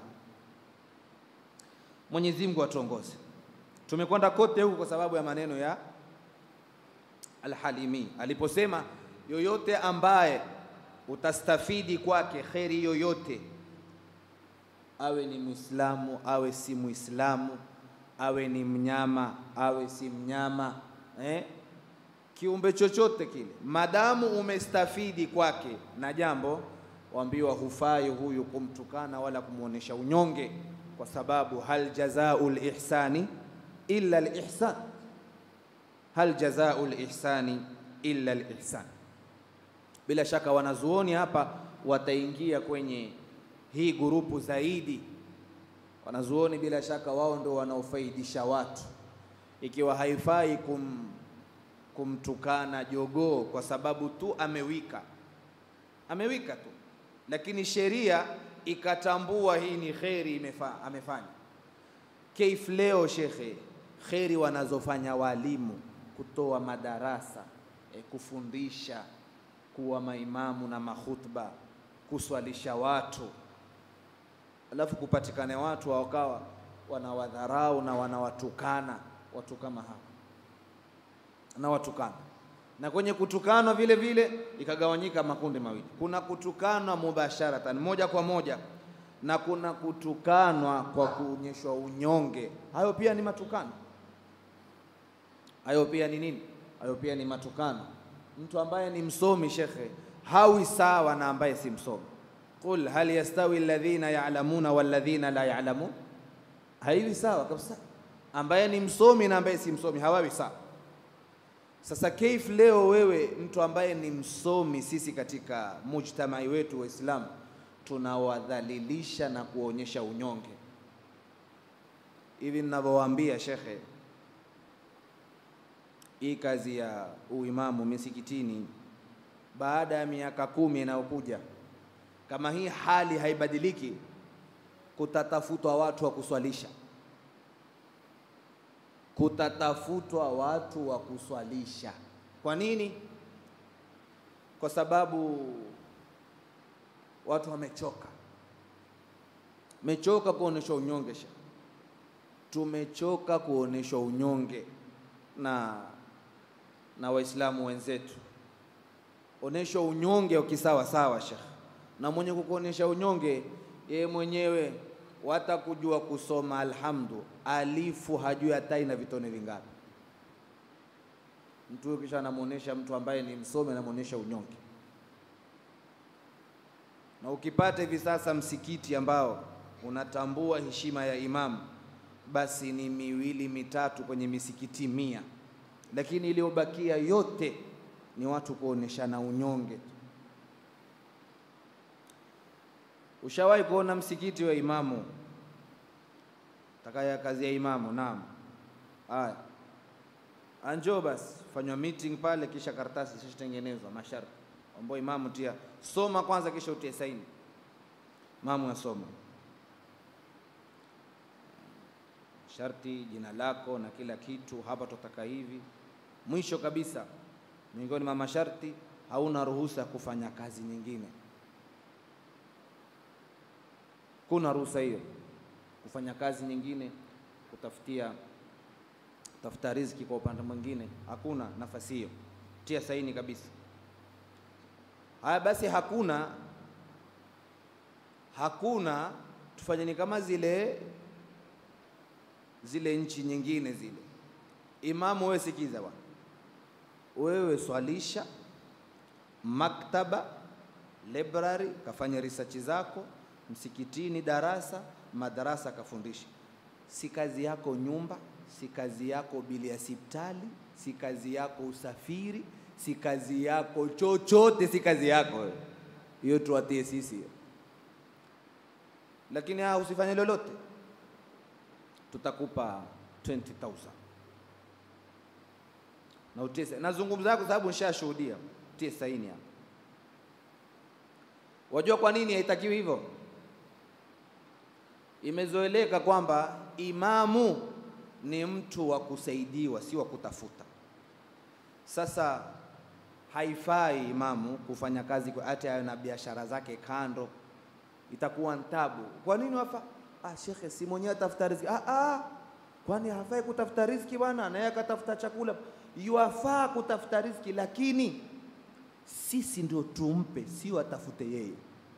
Speaker 1: Mwenyezi Mungu atuongoze. Tumekwenda kote huku kwa sababu ya maneno ya Al-Halimi aliposema, yoyote ambaye utastafidi kwake kheri yoyote, awe ni Muislamu awe si Muislamu, awe ni mnyama awe si mnyama eh? kiumbe chochote kile, madamu umestafidi kwake na jambo waambiwa hufai huyu kumtukana wala kumwonyesha unyonge, kwa sababu hal jazaul ihsani illa al ihsan, hal jazau lihsani illa lihsan. Bila shaka wanazuoni hapa wataingia kwenye hii gurupu zaidi. Wanazuoni bila shaka wao ndio wanaofaidisha watu, ikiwa haifai kum, kumtukana jogoo kwa sababu tu amewika, amewika tu, lakini sheria ikatambua hii ni kheri imefa, amefanya Keif leo shekhe, kheri wanazofanya walimu kutoa madarasa e, kufundisha, kuwa maimamu na mahutba, kuswalisha watu, alafu kupatikane watu wakawa wanawadharau na wanawatukana watu kama hawa na watukana na kwenye kutukanwa vile vile ikagawanyika makundi mawili. Kuna kutukanwa mubasharatan, moja kwa moja na kuna kutukanwa kwa kuonyeshwa unyonge. Hayo pia ni matukano, hayo pia ni nini? Hayo pia ni matukano. Mtu ambaye ni msomi shekhe hawi sawa na ambaye si msomi. Qul hal yastawi alladhina ya'lamuna walladhina la ya'lamun, haiwi sawa kabisa. Ambaye ni msomi na ambaye si msomi hawawi sawa. Sasa Keif, leo wewe mtu ambaye ni msomi, sisi katika mujtamai wetu Waislamu tunawadhalilisha na kuonyesha unyonge. Hivi ninavyowaambia shekhe, hii kazi ya uimamu misikitini, baada ya miaka kumi inayokuja, kama hii hali haibadiliki, kutatafutwa watu wa kuswalisha, kutatafutwa watu wa kuswalisha. Kwa nini? Kwa sababu watu wamechoka, mechoka kuonyeshwa unyonge sha tumechoka kuonyeshwa unyonge na na Waislamu wenzetu. Onyeshwa unyonge ukisawa sawa shekh, na mwenye kukuonyesha unyonge yeye mwenyewe wata kujua kusoma alhamdu alifu hajui hata ina vitone vingapi. Mtu huyo kisha anamuonesha mtu ambaye ni msomi, anamuonesha unyonge na ukipata hivi sasa msikiti ambao unatambua heshima ya imamu, basi ni miwili mitatu kwenye misikiti mia, lakini iliyobakia yote ni watu kuoneshana unyonge. Ushawahi kuona msikiti wa imamu takaya kazi ya imamu? Naam. Haya, anjo basi fanywa meeting pale, kisha karatasi zishatengenezwa masharti ambao imamu tia soma kwanza, kisha utie saini. Imamu asoma sharti, jina lako na kila kitu, hapa tutaka hivi. Mwisho kabisa, miongoni mwa masharti, hauna ruhusa kufanya kazi nyingine. Kuna ruhusa hiyo kufanya kazi nyingine, kutafutia kutafuta riziki kwa upande mwingine, hakuna nafasi hiyo. Tia saini kabisa. Haya basi, hakuna hakuna, tufanyeni kama zile zile nchi nyingine zile. Imamu, wewe sikiza bwana, wewe swalisha maktaba, library, kafanya research zako msikitini, darasa, madarasa, kafundisha. Si kazi yako nyumba, si kazi yako bili ya sipitali, si kazi yako usafiri si kazi yako chochote, si kazi yako hiyo, tuwatie sisi hiyo. Lakini haa, usifanye lolote, tutakupa 20000 na utie. Nazungumza kwa sababu nishashuhudia, tie saini hapa. Wajua kwa nini haitakiwi hivyo? Imezoeleka kwamba imamu ni mtu wa kusaidiwa, si wa kutafuta. Sasa haifai imamu kufanya kazi kwa hata ayo na biashara zake kando, itakuwa ntabu. Kwa nini wafa? Ah, shekhe, si mwenyewe atafuta riziki. Ah, ah, kwani hafai kutafuta riziki bwana? Naye akatafuta chakula, yuafaa kutafuta riziki, lakini sisi ndio tumpe, sio atafute yeye.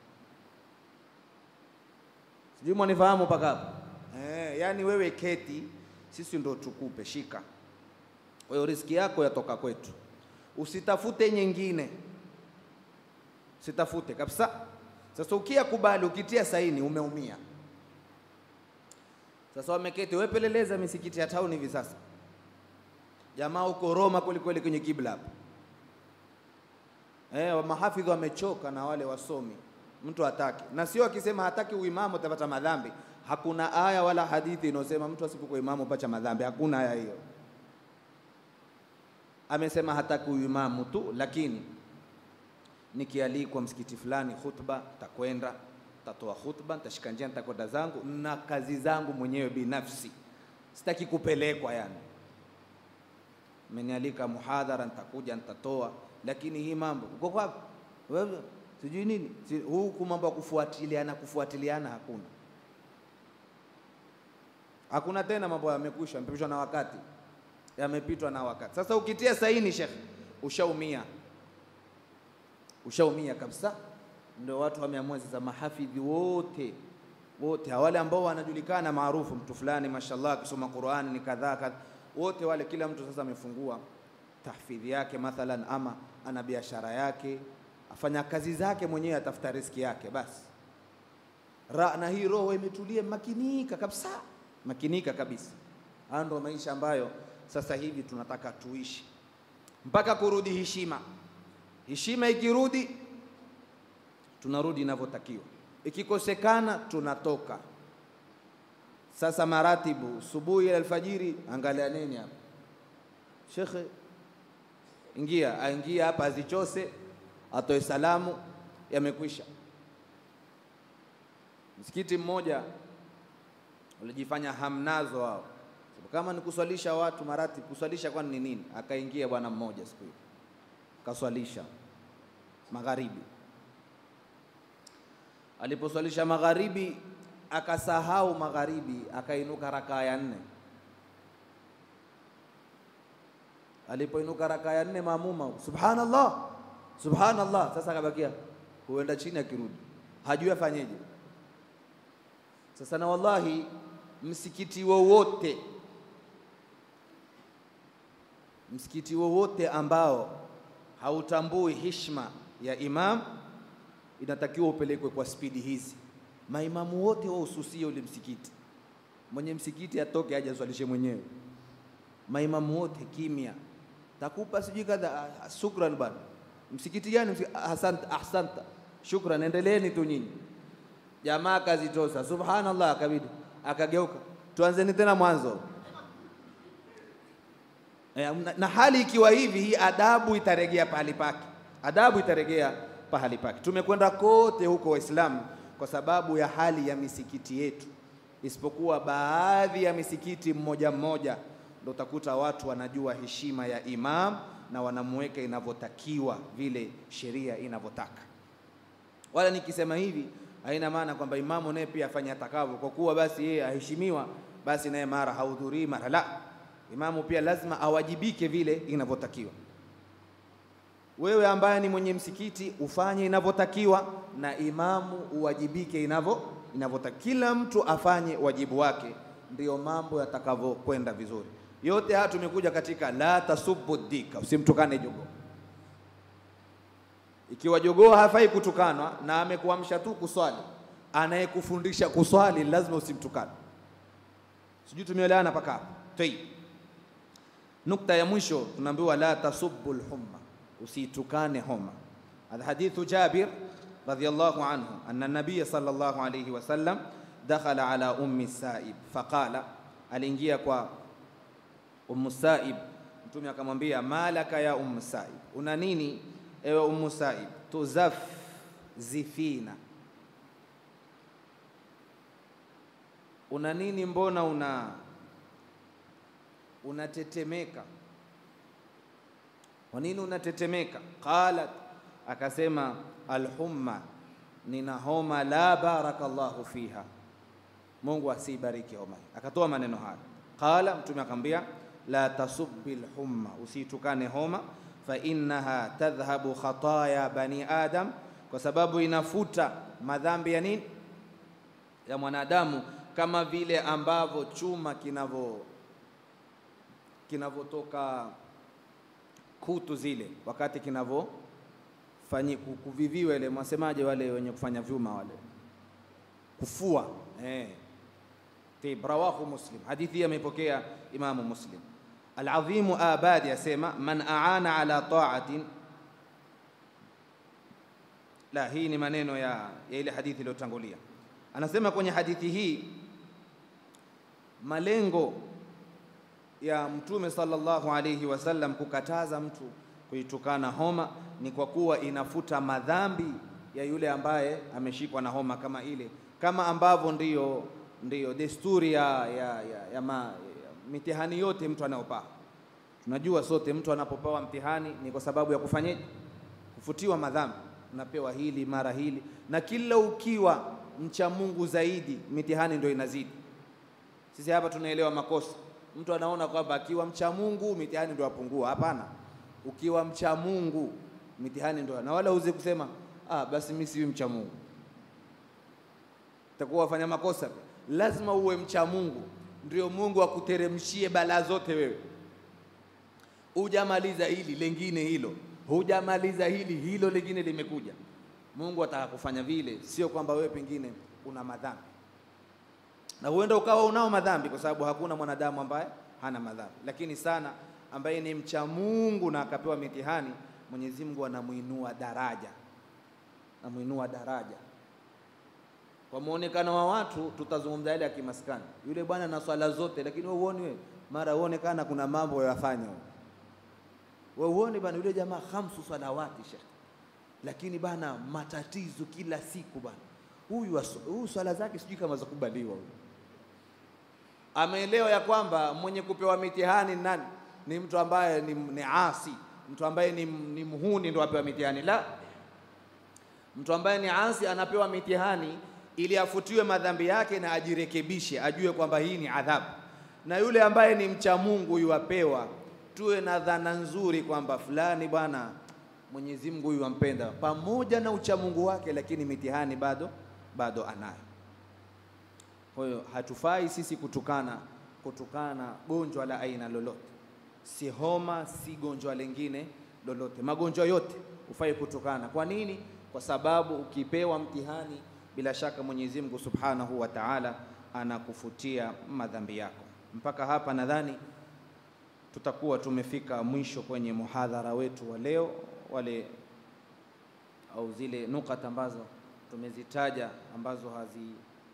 Speaker 1: Sijui mwanifahamu mpaka hapo eh? Yani wewe keti, sisi ndio tukupe, shika. Kwa hiyo riziki yako yatoka kwetu, usitafute nyingine, usitafute kabisa. Sasa ukia kubali, ukitia saini, umeumia. Sasa wameketi, wewe peleleza misikiti ya tauni hivi sasa, jamaa huko Roma kweli kweli kwenye kibla hapo. Eh, mahafidhi wamechoka na wale wasomi, mtu hataki, na sio akisema hataki uimamu utapata madhambi. Hakuna aya wala hadithi inayosema mtu asipokuwa imamu upata madhambi, hakuna aya hiyo. Amesema hataki uimamu tu, lakini nikialikwa msikiti fulani khutba, takwenda tatoa khutba, nitashika njia, nitakwenda zangu na kazi zangu mwenyewe binafsi, sitaki kupelekwa yani Mmenialika muhadhara, nitakuja nitatoa, lakini hii mambo uko kwapi wewe, sijui nini si, huku mambo ya kufuatiliana kufuatiliana hakuna, hakuna tena. Mambo yamekwisha, yamepitwa na wakati, yamepitwa na wakati. Sasa ukitia saini, shekhe, ushaumia, ushaumia kabisa. Ndio watu wameamua sasa, mahafidhi wote wote wale ambao wanajulikana maarufu, mtu fulani mashallah akisoma Qur'ani ni kadhaa kadhaa wote wale, kila mtu sasa amefungua tahfidhi yake mathalan, ama ana biashara yake, afanya kazi zake mwenyewe, atafuta riski yake basi. Ra, na hii roho imetulia, makinika kabisa, makinika kabisa. Haya ndio maisha ambayo sasa hivi tunataka tuishi mpaka kurudi heshima. Heshima ikirudi, tunarudi inavyotakiwa, ikikosekana tunatoka sasa maratibu subuhi alfajiri, angalia nini hapa shekhe, ingia aingia hapa, azichose atoe salamu, yamekwisha. Msikiti mmoja ulijifanya hamnazo wao, kama ni kuswalisha watu maratibu, kuswalisha kwani ni nini? Akaingia bwana mmoja siku hiyo kaswalisha magharibi. Aliposwalisha magharibi akasahau magharibi, akainuka rakaa ya nne. Alipoinuka rakaa ya nne, maamuma subhanallah, subhanallah. Sasa akabakia huenda chini, akirudi hajui afanyeje. Sasa na wallahi, msikiti wowote msikiti wowote ambao hautambui hishma ya imam, inatakiwa upelekwe kwa spidi hizi maimamu wote wahususie ule msikiti, mwenye msikiti atoke aje aswalishe mwenyewe. Maimamu wote kimya, takupa sijui kadha. Shukran bwana. Msikiti gani? Ahsanta, ahsanta, shukran, endeleeni tu nyinyi. Jamaa akazitosa, subhanallah, akabidi akageuka, tuanzeni tena mwanzo. E, na hali ikiwa hivi, hii adabu itaregea pahali pake, adabu itaregea pahali pake. Tumekwenda kote huko Waislamu kwa sababu ya hali ya misikiti yetu, isipokuwa baadhi ya misikiti mmoja mmoja ndio utakuta watu wanajua heshima ya imam na wanamweka inavyotakiwa vile sheria inavyotaka. Wala nikisema hivi haina maana kwamba imamu naye pia afanye atakavyo, kwa kuwa basi yeye aheshimiwa, basi naye mara hahudhurii mara la. Imamu pia lazima awajibike vile inavyotakiwa. Wewe ambaye ni mwenye msikiti ufanye inavyotakiwa, na imamu uwajibike inavyo inavyotakiwa. Kila mtu afanye wajibu wake, ndiyo mambo yatakavyokwenda vizuri. Yote haya tumekuja katika la tasubbu dika, usimtukane jogoo. Ikiwa jogoo hafai kutukanwa na amekuamsha tu kuswali, anayekufundisha kuswali lazima usimtukane. Sijui tumeelewana mpaka hapo? Tayib. Nukta ya mwisho tunaambiwa la tasubbu lhumma usitukane homa. Alhadithu Jabir radhiyallahu anhu anna nabiya sallallahu alayhi wasallam dakhala ala ummi Saib faqala, aliingia kwa ummu Saib, mtume akamwambia malaka ya ummu Saib, una nini ewe ummu Saib? tuzaf zifina, una nini? Mbona una unatetemeka kwa nini unatetemeka? Qalat, akasema alhumma, nina homa. La barakallahu fiha, Mungu asibariki homa. Akatoa maneno haya. Qala, mtume akamwambia la tasubbi lhumma, usitukane homa. Fa innaha tadhhabu khataya bani adam, kwa sababu inafuta madhambi ya nini, ya mwanadamu, kama vile ambavyo chuma kinavyo kinavyotoka kutu zile wakati kinavyofanyi kuviviwa ile, mwasemaje wale wenye kufanya vyuma wale, kufua eh. Tib, rawahu Muslim, hadithi hii ameipokea Imamu Muslim. Al-Adhimu Abadi asema man aana ala ta'atin la, hii ni maneno ya, ya ile hadithi iliyotangulia. Anasema kwenye hadithi hii malengo ya Mtume sallallahu alayhi wasallam kukataza mtu kuitukana homa ni kwa kuwa inafuta madhambi ya yule ambaye ameshikwa na homa kama ile, kama ambavyo ndiyo, ndiyo desturi ya, ya, ya, ya, ma, ya mitihani yote mtu anayopaa. Tunajua sote mtu anapopewa mtihani ni kwa sababu ya kufanyaje? Kufutiwa madhambi. Unapewa hili mara hili, na kila ukiwa mcha Mungu zaidi mitihani ndio inazidi. Sisi hapa tunaelewa makosa. Mtu anaona kwamba akiwa mcha Mungu mitihani ndio yapungua. Hapana, ukiwa mcha Mungu mitihani ndio, na wala uze kusema ah, basi mimi si mcha Mungu, utakuwa wafanya makosa. Lazima uwe mcha Mungu ndio Mungu akuteremshie balaa zote. Wewe hujamaliza hili lengine hilo, hujamaliza hili hilo lingine limekuja. Mungu ataka kufanya vile, sio kwamba wewe pengine una madhambi na huenda ukawa unao madhambi, kwa sababu hakuna mwanadamu ambaye hana madhambi, lakini sana ambaye ni mcha Mungu na akapewa mitihani, Mwenyezi Mungu anamuinua daraja, anamuinua daraja. Kwa muonekano wa watu tutazungumza ile ya kimaskani, yule bwana na swala zote, lakini wewe uone, wewe mara uonekana kuna mambo yafanya wewe uone bana, yule jamaa khamsu salawati shekh, lakini bana matatizo kila siku bana, huyu huyu swala zake sijui kama zakubaliwa huyu ameelewa ya kwamba mwenye kupewa mitihani nani? Ni mtu ambaye ni, ni asi, mtu ambaye ni, ni mhuni ndo apewa mitihani. La, mtu ambaye ni asi anapewa mitihani ili afutiwe madhambi yake na ajirekebishe, ajue kwamba hii ni adhabu. Na yule ambaye ni mcha Mungu yuapewa, tuwe na dhana nzuri kwamba fulani bwana Mwenyezi Mungu huyu ampenda, pamoja na uchamungu wake, lakini mitihani bado bado anayo. Kwa hiyo hatufai sisi kutukana kutukana gonjwa la aina lolote, si homa, si gonjwa lingine lolote. Magonjwa yote hufai kutukana. Kwa nini? Kwa sababu ukipewa mtihani, bila shaka Mwenyezi Mungu Subhanahu wa Ta'ala anakufutia madhambi yako. Mpaka hapa nadhani tutakuwa tumefika mwisho kwenye muhadhara wetu wa leo, wale au zile nukata ambazo tumezitaja ambazo hazi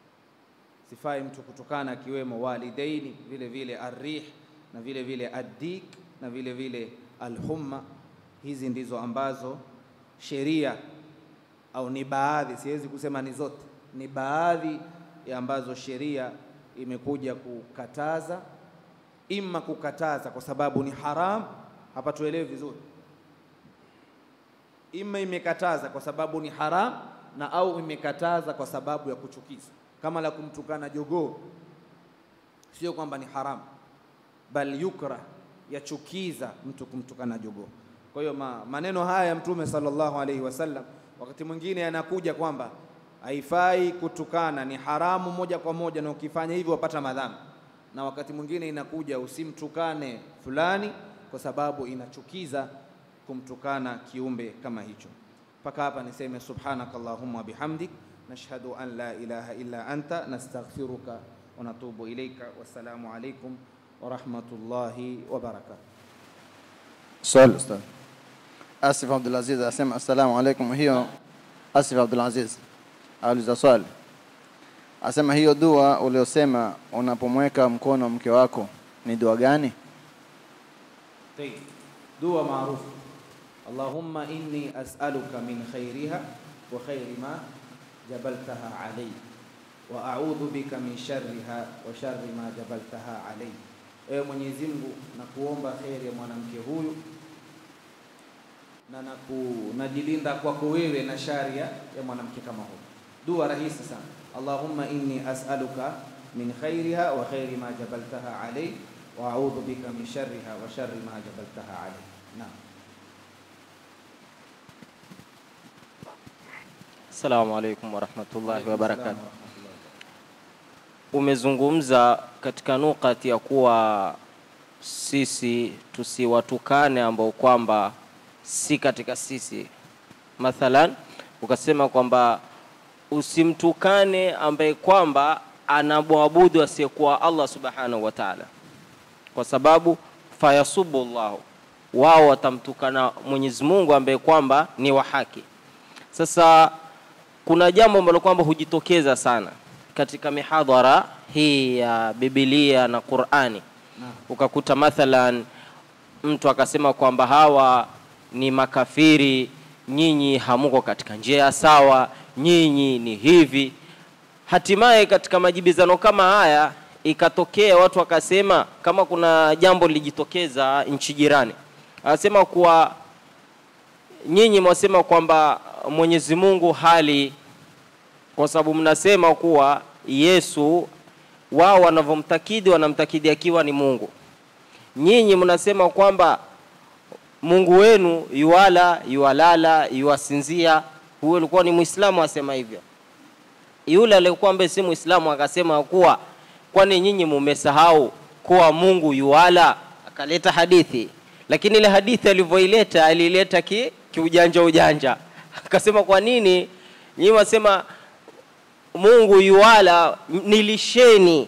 Speaker 1: sifai mtu kutukana, akiwemo walidaini, vile vile arrih na vile vile addik na vile vile alhumma. Hizi ndizo ambazo sheria au ni baadhi, siwezi kusema ni zote, ni baadhi ya ambazo sheria imekuja kukataza, imma kukataza kwa sababu ni haram. Hapa tuelewe vizuri, imma imekataza kwa sababu ni haram na au imekataza kwa sababu ya kuchukiza kama la kumtukana jogoo, sio kwamba ni haramu, bal yukra, yachukiza mtu kumtukana jogoo. Kwa hiyo ma, maneno haya ya Mtume sallallahu alaihi wasallam wakati mwingine yanakuja kwamba haifai kutukana, ni haramu moja kwa moja, na ukifanya hivyo wapata madhambi, na wakati mwingine inakuja usimtukane fulani kwa sababu inachukiza kumtukana kiumbe kama hicho. Mpaka hapa niseme subhanakallahumma bihamdik nashhadu an la ilaha illa anta nastaghfiruka wa natubu ilayka. Wassalamu alaykum wa rahmatullahi wa barakatuh.
Speaker 2: Swali ustadh. Asif Abdulaziz asema assalamu alaikum. Hiyo Asif Abdulaziz auliza swali, asema hiyo dua uliosema unapomweka mkono mke wako ni dua gani?
Speaker 1: Tayyib, dua maarufu Allahumma inni as'aluka min khairiha wa khairi ma jabaltaha alayhi wa a'udhu bika min sharriha wa sharri ma jabaltaha alayhi, ewe Mwenyezi Mungu nakuomba kheri ya mwanamke huyu na naku, najilinda kwako wewe na shari ya mwanamke kama huyu. Dua rahisi sana, Allahumma inni as'aluka min khairiha wa khairi ma jabaltaha alayhi wa a'udhu bika min sharriha wa sharri ma jabaltaha alayhi. Naam.
Speaker 3: Assalamu alaikum warahmatullahi wabarakatuh. Umezungumza katika nukati ya kuwa sisi tusiwatukane ambao kwamba si katika sisi. Mathalan, ukasema kwamba usimtukane ambaye kwamba anamwabudu asiyekuwa Allah subhanahu wa ta'ala, kwa sababu fayasubu llahu, wao watamtukana Mwenyezi Mungu ambaye kwamba ni wa haki. Sasa kuna jambo ambalo kwamba hujitokeza sana katika mihadhara hii ya Biblia na Qur'ani, ukakuta mathalan mtu akasema kwamba hawa ni makafiri, nyinyi hamuko katika njia ya sawa, nyinyi ni hivi. Hatimaye katika majibizano kama haya ikatokea watu wakasema, kama kuna jambo lilijitokeza nchi jirani, anasema kuwa nyinyi mwasema kwamba Mwenyezi Mungu hali kwa sababu mnasema kuwa Yesu wao wanavyomtakidi wanamtakidi akiwa ni Mungu. Nyinyi mnasema kwamba Mungu wenu yuwala, yuwalala, yuwasinzia. Huyo alikuwa ni Muislamu asema hivyo. Yule aliyekuwa ambaye si Muislamu akasema kuwa kwani nyinyi mumesahau kuwa Mungu yuwala, akaleta hadithi, lakini ile hadithi alivyoileta alileta ki, kiujanja ujanja, akasema kwa nini nyinyi wasema Mungu yuwala, nilisheni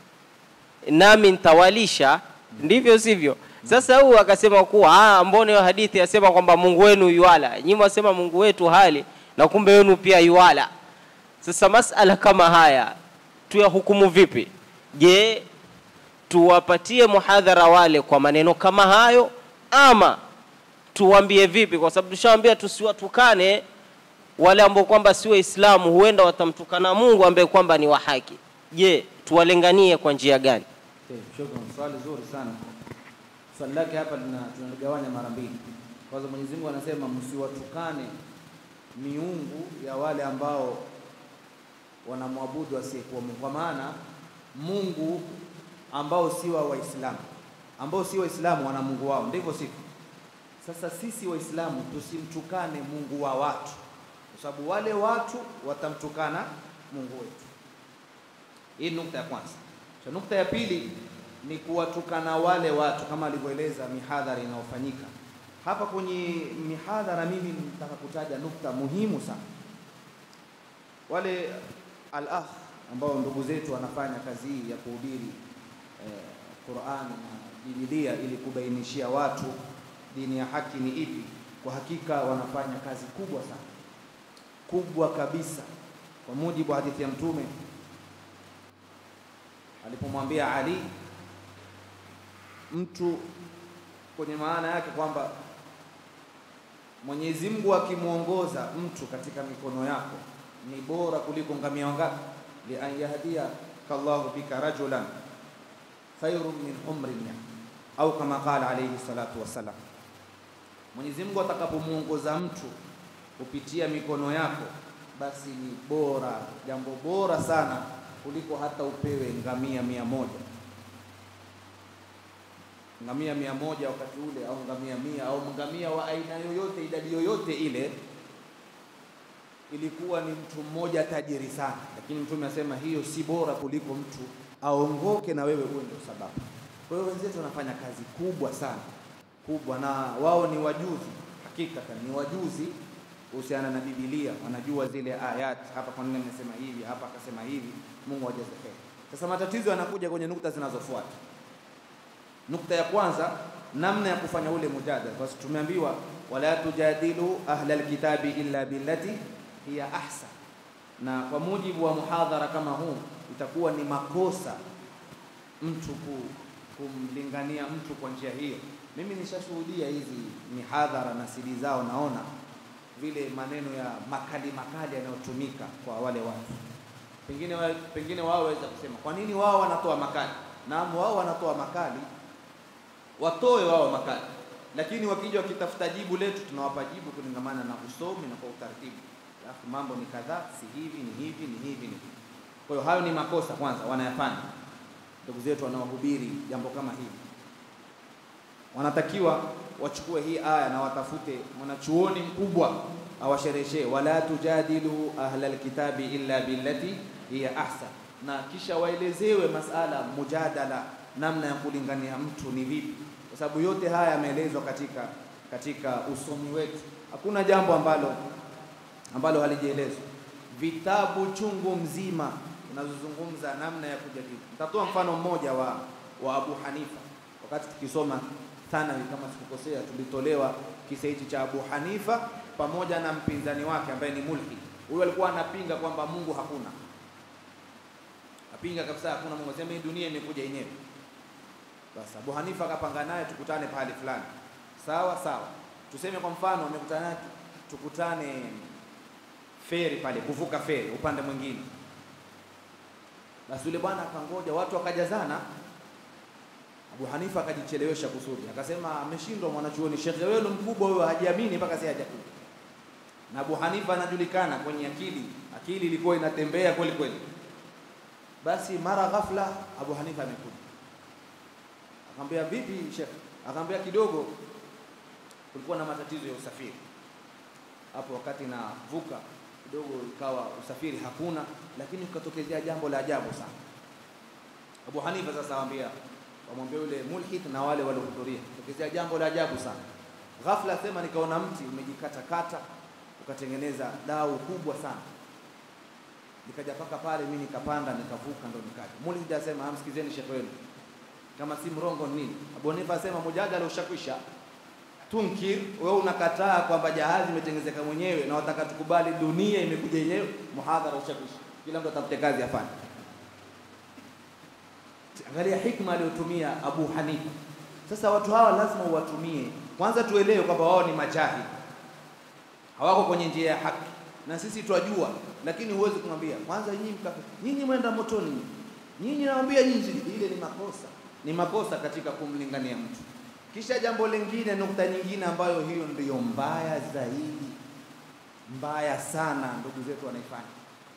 Speaker 3: nami nitawalisha, ndivyo sivyo? Sasa huyu akasema kuwa ah, mbona hiyo hadithi yasema kwamba Mungu wenu yuwala, nyinyi wasema Mungu wetu hali na kumbe wenu pia yuwala. Sasa masala kama haya tuyahukumu vipi? Je, tuwapatie muhadhara wale kwa maneno kama hayo ama tuwambie vipi? Kwa sababu tushawaambia tusiwatukane wale ambao kwamba si Waislamu, huenda watamtukana Mungu ambaye kwamba ni wa haki. Je, tuwalenganie kwa njia gani?
Speaker 1: Okay, shukran. Swali zuri sana. Swali lake hapa lina tunaligawanya mara mbili. Kwanza Mwenyezi Mungu anasema msiwatukane miungu ya wale ambao wanamwabudu asiyekuwa Mungu, kwa maana Mungu ambao si wa Waislamu, ambao si Waislamu wana Mungu wao, ndivyo sivyo? Sasa sisi Waislamu tusimtukane Mungu wa watu, kwa sababu wale watu watamtukana Mungu wetu. Hii ni nukta ya kwanza. Cha nukta ya pili ni kuwatukana wale watu kama alivyoeleza mihadhara inayofanyika hapa. Kwenye mihadhara, mimi nataka kutaja nukta muhimu sana. Wale al-akh ambao ndugu zetu wanafanya kazi hii ya kuhubiri eh, Qur'ani na Biblia ili kubainishia watu dini ya haki ni ipi, kwa hakika wanafanya kazi kubwa sana, kubwa kabisa, kwa mujibu wa hadithi ya Mtume alipomwambia Ali mtu kwenye maana yake kwamba Mwenyezi Mungu akimwongoza mtu katika mikono yako ni bora kuliko ngamia wangapi? li an yahdiya kallahu bika rajulan khairun min umri ni'am, au kama qala alayhi salatu wassalam. Mwenyezi Mungu atakapomwongoza mtu kupitia mikono yako, basi ni bora, jambo bora sana kuliko hata upewe ngamia mia moja ngamia mia moja wakati ule au ngamia mia au ngamia wa aina yoyote idadi yoyote ile, ilikuwa ni mtu mmoja tajiri sana, lakini Mtume asema hiyo si bora kuliko mtu aongoke na wewe uwe ndio sababu. Kwa hiyo wenzetu wanafanya kazi kubwa sana kubwa, na wao ni wajuzi, hakikatan ni wajuzi kuhusiana na Biblia, wanajua zile ayat, hapa kwa nini amesema hivi, hapa akasema hivi. Mungu ajaze kheri. Sasa matatizo yanakuja kwenye nukta zinazofuata. Nukta ya kwanza, namna ya kufanya ule mujadala, kwa sababu tumeambiwa wala tujadilu ahla alkitabi illa billati hiya ahsan, na kwa mujibu wa muhadhara kama huu itakuwa ni makosa mtu ku, kumlingania mtu kwa njia hiyo. Mimi nishashuhudia hizi mihadhara na sidi zao, naona vile maneno ya makali makali yanayotumika kwa wale watu pengine wa, pengine wao waweza kusema kwa nini wao wanatoa makali? Naam, wao wanatoa makali, watoe wao makali, lakini wakija wakitafuta jibu letu tunawapa jibu kulingamana na usomi na kwa utaratibu. Alafu mambo ni kadhaa, si hivi, ni hivi, ni hivi, ni hivi. Kwa hiyo hayo ni makosa kwanza wanayafanya ndugu zetu wanaohubiri jambo kama hili, wanatakiwa wachukue hii aya na watafute mwanachuoni mkubwa awashereheshee, wala tujadilu ahla alkitabi illa billati hiya ahsan, na kisha waelezewe masala mujadala, namna ya kulingania mtu ni vipi, kwa sababu yote haya yameelezwa katika katika usomi wetu. Hakuna jambo ambalo ambalo halijaelezwa. Vitabu chungu mzima vinazozungumza namna ya kujadili. Nitatoa mfano mmoja wa, wa Abu Hanifa wakati tukisoma thanawi, kama sikukosea, tulitolewa kisa hichi cha Abu Hanifa pamoja na mpinzani wake ambaye ni mulhid. Huyo alikuwa anapinga kwamba Mungu hakuna, apinga kabisa hakuna Mungu, sema hii dunia imekuja yenyewe. Basi Abu Hanifa akapanga naye tukutane pahali fulani, sawa sawa. Tuseme kwa mfano amekutana naye tukutane feri pale, kuvuka feri upande mwingine. Basi yule bwana akangoja, watu wakajazana. Abu Hanifa akajichelewesha kusudi, akasema ameshindwa mwanachuoni, shekhe wenu mkubwa huyo hajiamini mpaka sasa hajakuja. Na Abu Hanifa anajulikana kwenye akili, akili ilikuwa inatembea kweli kweli. Basi mara ghafla Abu Hanifa amekuja, akamwambia vipi shekhe? Akamwambia kidogo, kulikuwa na matatizo ya usafiri hapo wakati navuka kidogo, ikawa usafiri hakuna, lakini kukatokezea jambo la ajabu sana. Abu Hanifa sasa awambia wamwambia yule mulhid na wale waliohudhuria, tokezea jambo la ajabu sana. Ghafla sema nikaona mti umejikatakata ukatengeneza dau kubwa sana, nikaja paka pale, mimi nikapanda nikavuka, ndo nikaja. Mulhid asema amsikizeni shekhe wenu, kama si mrongo ni nini? Abu Hanifa asema mujadala ushakwisha tunkir wewe unakataa kwamba jahazi imetengenezeka mwenyewe na wataka tukubali dunia imekuja yenyewe. Muhadhara ushakwisha, kila mtu atafute kazi afanye. Angalia hikma aliyotumia Abu Hanifa. Sasa watu hawa lazima uwatumie kwanza, tuelewe kwamba wao ni majahili, hawako kwenye njia ya haki, na sisi twajua, lakini huwezi kumwambia kwanza, nyinyi mkafe, nyinyi mwenda motoni, nyinyi nawaambia nyinyi, ile ni makosa, ni makosa katika kumlingania mtu. Kisha jambo lingine, nukta nyingine ambayo hiyo ndiyo mbaya zaidi, mbaya sana, ndugu zetu wanaifanya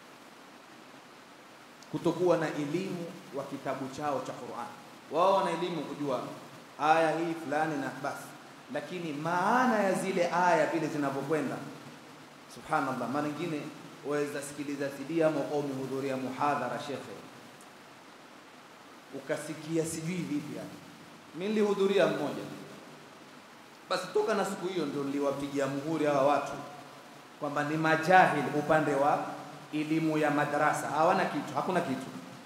Speaker 1: kutokuwa na elimu wa kitabu chao cha Qur'an. Wao wana elimu kujua aya hii fulani na basi, lakini maana ya zile aya vile zinavyokwenda, subhanallah. Mara nyingine waweza sikiliza CD ama au umehudhuria muhadhara shekhe, ukasikia sijui vipi yani mimi nilihudhuria mmoja, basi toka na siku hiyo ndio niliwapigia muhuri hawa watu kwamba ni majahil upande wa elimu ya madarasa, hawana kitu, hakuna kitu.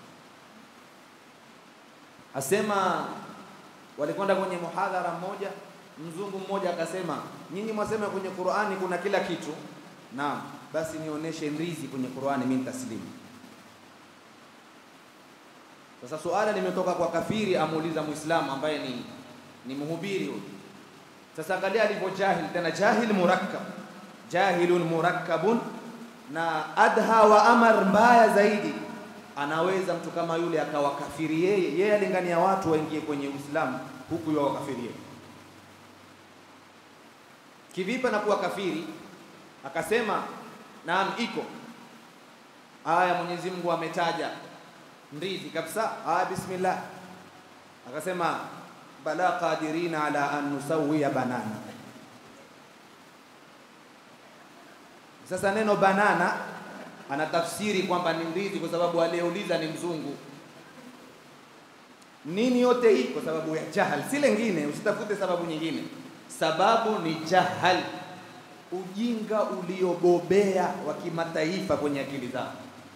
Speaker 1: Asema walikwenda kwenye muhadhara mmoja, mzungu mmoja akasema, nyinyi mwasema kwenye Qur'ani kuna kila kitu. Naam, basi nionyeshe ndizi kwenye Qur'ani, mimi nitaslimu. Sasa suala limetoka kwa kafiri, amuuliza Muislamu ambaye ni, ni mhubiri huyu. Sasa angalia alivyo jahil, tena jahil murakkab, jahilun murakkabun, na adha wa amar, mbaya zaidi, anaweza mtu kama yule akawakafiri yeye, yeye alingania watu waingie kwenye Uislamu huku yeye wakafiri yeye. Kivipi anakuwa kafiri? Akasema naam, iko aya Mwenyezi Mungu ametaja ndizi kabisa. Ah, bismillah. Akasema bala qadirina ala an nusawiya banana. Sasa neno banana anatafsiri kwamba ni ndizi kwa sababu aliyeuliza ni mzungu. Nini yote hii? Kwa sababu ya jahal, si lengine. Usitafute sababu nyingine, sababu ni jahal, ujinga uliobobea wa kimataifa kwenye akili zao.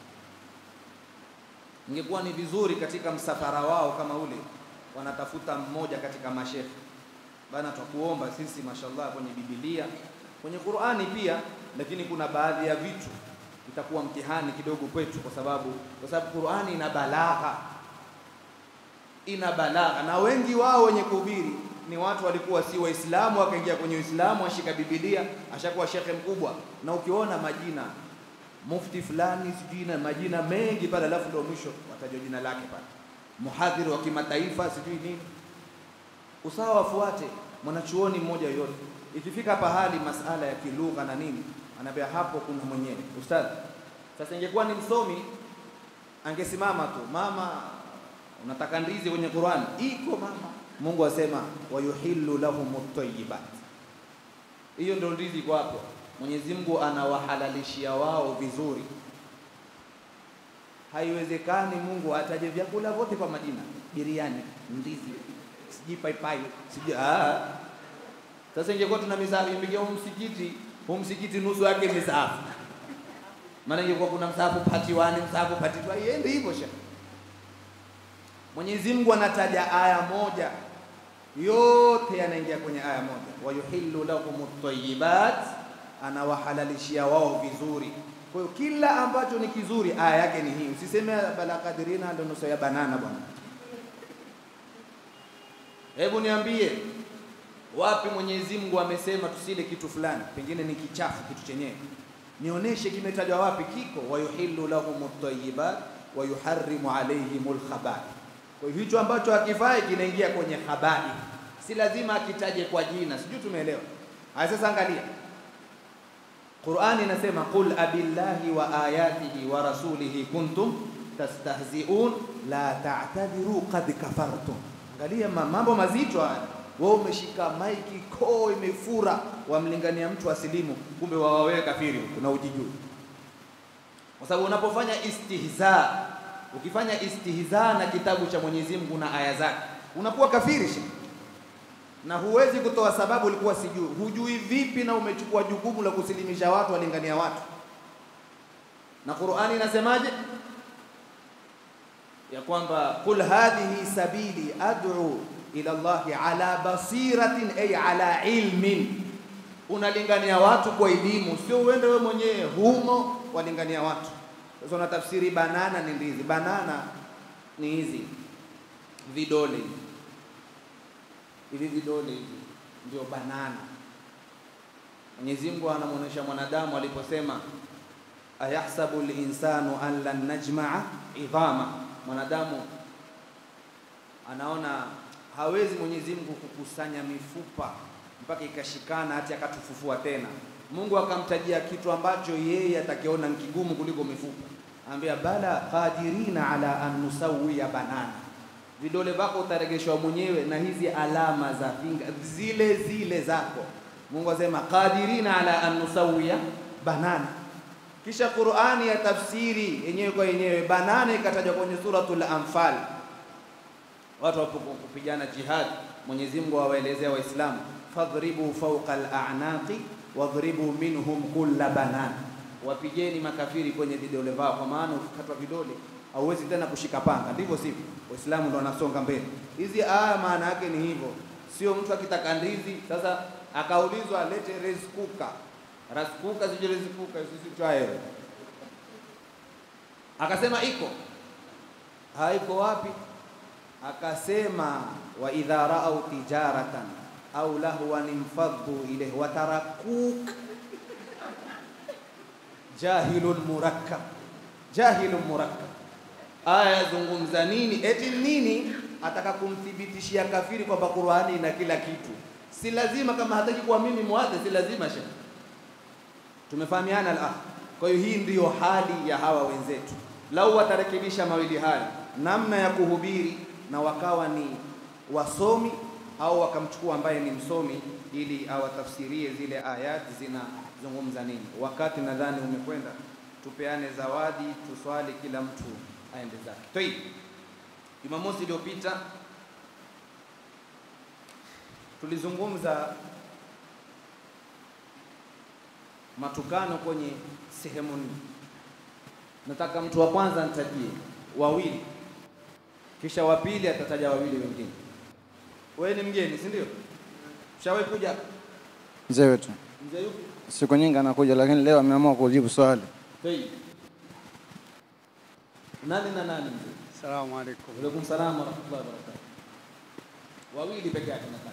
Speaker 1: Ingekuwa ni vizuri katika msafara wao kama ule wanatafuta mmoja katika mashekhe bana, twakuomba sisi, mashallah, kwenye Biblia kwenye Qur'ani pia, lakini kuna baadhi ya vitu itakuwa mtihani kidogo kwetu, kwa sababu kwa sababu Qur'ani ina balagha, ina balagha, na wengi wao wenye kuhubiri ni watu walikuwa si Waislamu, wakaingia kwenye Uislamu, ashika Biblia, ashakuwa shekhe mkubwa, na ukiona majina mufti fulani sijui na majina mengi pale, alafu ndio mwisho watajua jina lake pale, muhadhiri wa kimataifa sijui nini. Usawa wafuate mwanachuoni mmoja yoyote. Ikifika pahali masala ya kilugha na nini, anaambia hapo kuna mwenyewe ustadhi. Sasa ingekuwa ni msomi angesimama tu, mama, unataka ndizi kwenye Qur'an? Iko mama. Mungu asema wayuhillu lahum at-tayyibat, hiyo ndio ndizi iko hapo. Mwenyezi Mungu anawahalalishia wao vizuri. Haiwezekani Mungu ataje vyakula vyote kwa majina, biriani, ndizi, sijui paipai, sijui ah. Sasa ingekuwa tuna misahafu, ingepiga huu msikiti, huu msikiti nusu yake misahafu, maana ingekuwa kuna msahafu pati wani, msahafu pati tu, iende hivyo sha. Mwenyezi Mungu anataja aya moja yote yanaingia kwenye aya moja. Wayuhillu lahum at-tayyibat, anawahalalishia wao vizuri. Kwa hiyo kila ambacho ni kizuri aya yake ni hii. Usiseme bala kadirina ndio nusu ya banana bwana. Hebu niambie wapi Mwenyezi Mungu amesema tusile kitu fulani, pengine ni kichafu kitu chenyewe, nionyeshe kimetajwa wapi? Kiko wayuhillu lahum at-tayyibat wa yuharrimu alayhimul khabaith. Kwa hivyo hicho ambacho hakifai kinaingia kwenye khabaith, si lazima akitaje kwa jina, sijui tumeelewa. Haya, sasa angalia Qur'ani inasema qul abillahi wa ayatihi wa rasulihi kuntum tastahzi'un la ta'tadiru qad kafartum. Angalia ma- mambo mazito haya. Wewe umeshika maiki koo imefura, wamlingania mtu asilimu, kumbe wawawewe kafiri kuna ujijui. Kwa sababu unapofanya istihza, ukifanya istihza na kitabu cha Mwenyezi Mungu na aya zake, unakuwa kafiri shi na huwezi kutoa sababu ulikuwa sijui. Hujui vipi na umechukua jukumu la kusilimisha watu, walingania watu. Na Qur'ani inasemaje? Ya kwamba qul hadhihi sabili ad'u ila Allahi ala basiratin ay ala ilmin, unalingania watu kwa elimu, sio uende wewe mwenyewe humo walingania watu. Sasa unatafsiri banana ni ndizi. Banana ni hizi vidole hivi hivi vidole hivi ndio banana. Mwenyezi Mungu anamwonyesha mwanadamu aliposema ayahsabu linsanu an lan najmaa idhama, mwanadamu anaona hawezi Mwenyezi Mungu kukusanya mifupa mpaka ikashikana hati akatufufua tena. Mungu akamtajia kitu ambacho yeye atakiona ni kigumu kuliko mifupa, anambia bala qadirina ala an nusawiya banana vidole vako utaregeshwa mwenyewe na hizi alama za finga zile zile zako. Mungu asema qadirina ala an nusawiya banana. Kisha Qur'ani ya tafsiri yenyewe kwa yenyewe, banana ikatajwa kwenye suratul Anfal. Watu wapopigana jihad, Mwenyezi Mungu awaelezea Waislamu, fadhribu fawqa al-a'naqi wadhribu minhum kulla banana, wapigeni makafiri kwenye vidole vao, kwa maana ukikatwa vidole hauwezi tena kushika panga, ndivyo sivyo? Waislamu ndo wanasonga mbele. Hizi aya maana yake ni hivyo, sio mtu akitaka ndizi sasa akaulizwa alete reskuka raskuka, sije reskuka, sisi twae, akasema iko haiko wapi? Akasema wa idha raau tijaratan au lahwan infaddu ilayhi wa tarakuk jahilun murakkab, jahilun murakkab aya yazungumza nini? Eti nini? Ataka kumthibitishia kafiri kwamba Qur'ani ina kila kitu. Si lazima, kama hataki kuamini muadhi, si lazima shekh. Tumefahamiana al Kwa hiyo hii ndiyo hali ya hawa wenzetu. Lau watarekebisha mawili haya, namna ya kuhubiri na wakawa ni wasomi au wakamchukua ambaye ni msomi ili awatafsirie zile ayati zinazungumza nini. Wakati nadhani umekwenda, tupeane zawadi, tuswali, kila mtu aende zake. Toi, Jumamosi iliyopita tulizungumza matukano kwenye sehemu nne. Nataka mtu wa kwanza nitajie wawili, kisha wa pili atataja wawili wengine. Wewe ni mgeni, si ndio? Ushawahi kuja
Speaker 2: Mzee wetu
Speaker 1: mzee yupi?
Speaker 2: siku nyingi anakuja, lakini leo ameamua kujibu swali.
Speaker 1: Toi, nani na nani mzee?
Speaker 4: Salamu alaikum.
Speaker 1: Waalaikum salaam wa rahmatullahi wa barakatuh. Wawili peke yake nataka.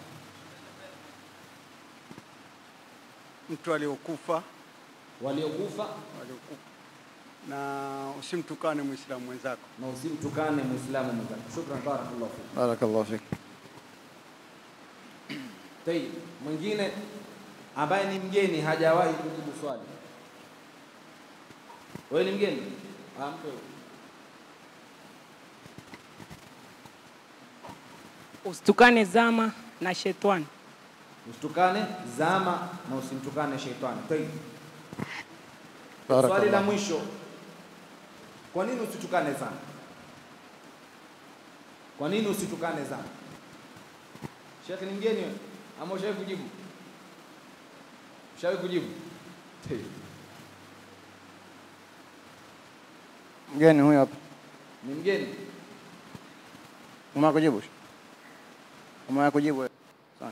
Speaker 4: Mtu aliokufa
Speaker 1: Waliokufa
Speaker 4: waliokufa, na usimtukane Muislamu mwenzako.
Speaker 1: na usimtukane Muislamu mwenzako. Shukran, barakallahu fik.
Speaker 2: Barakallahu fik.
Speaker 1: Tayib, mwingine ambaye ni mgeni hajawahi kujibu swali. Wewe ni mgeni? Ah, mpe wewe.
Speaker 5: Usitukane zama na shetani.
Speaker 1: Usitukane zama na usimtukane sheitani. Tayib. Swali la
Speaker 2: Barakallahu.
Speaker 1: mwisho, kwa nini usitukane zama? Kwa nini usitukane zama? Sheikh ni mgeni wewe? ama ushawahi kujibu? Ushawahi kujibu? Tayib.
Speaker 2: Mgeni huyu hapa.
Speaker 1: Ni mgeni?
Speaker 2: Umewahi kujibu? Umewahi kujibu wewe? Sawa.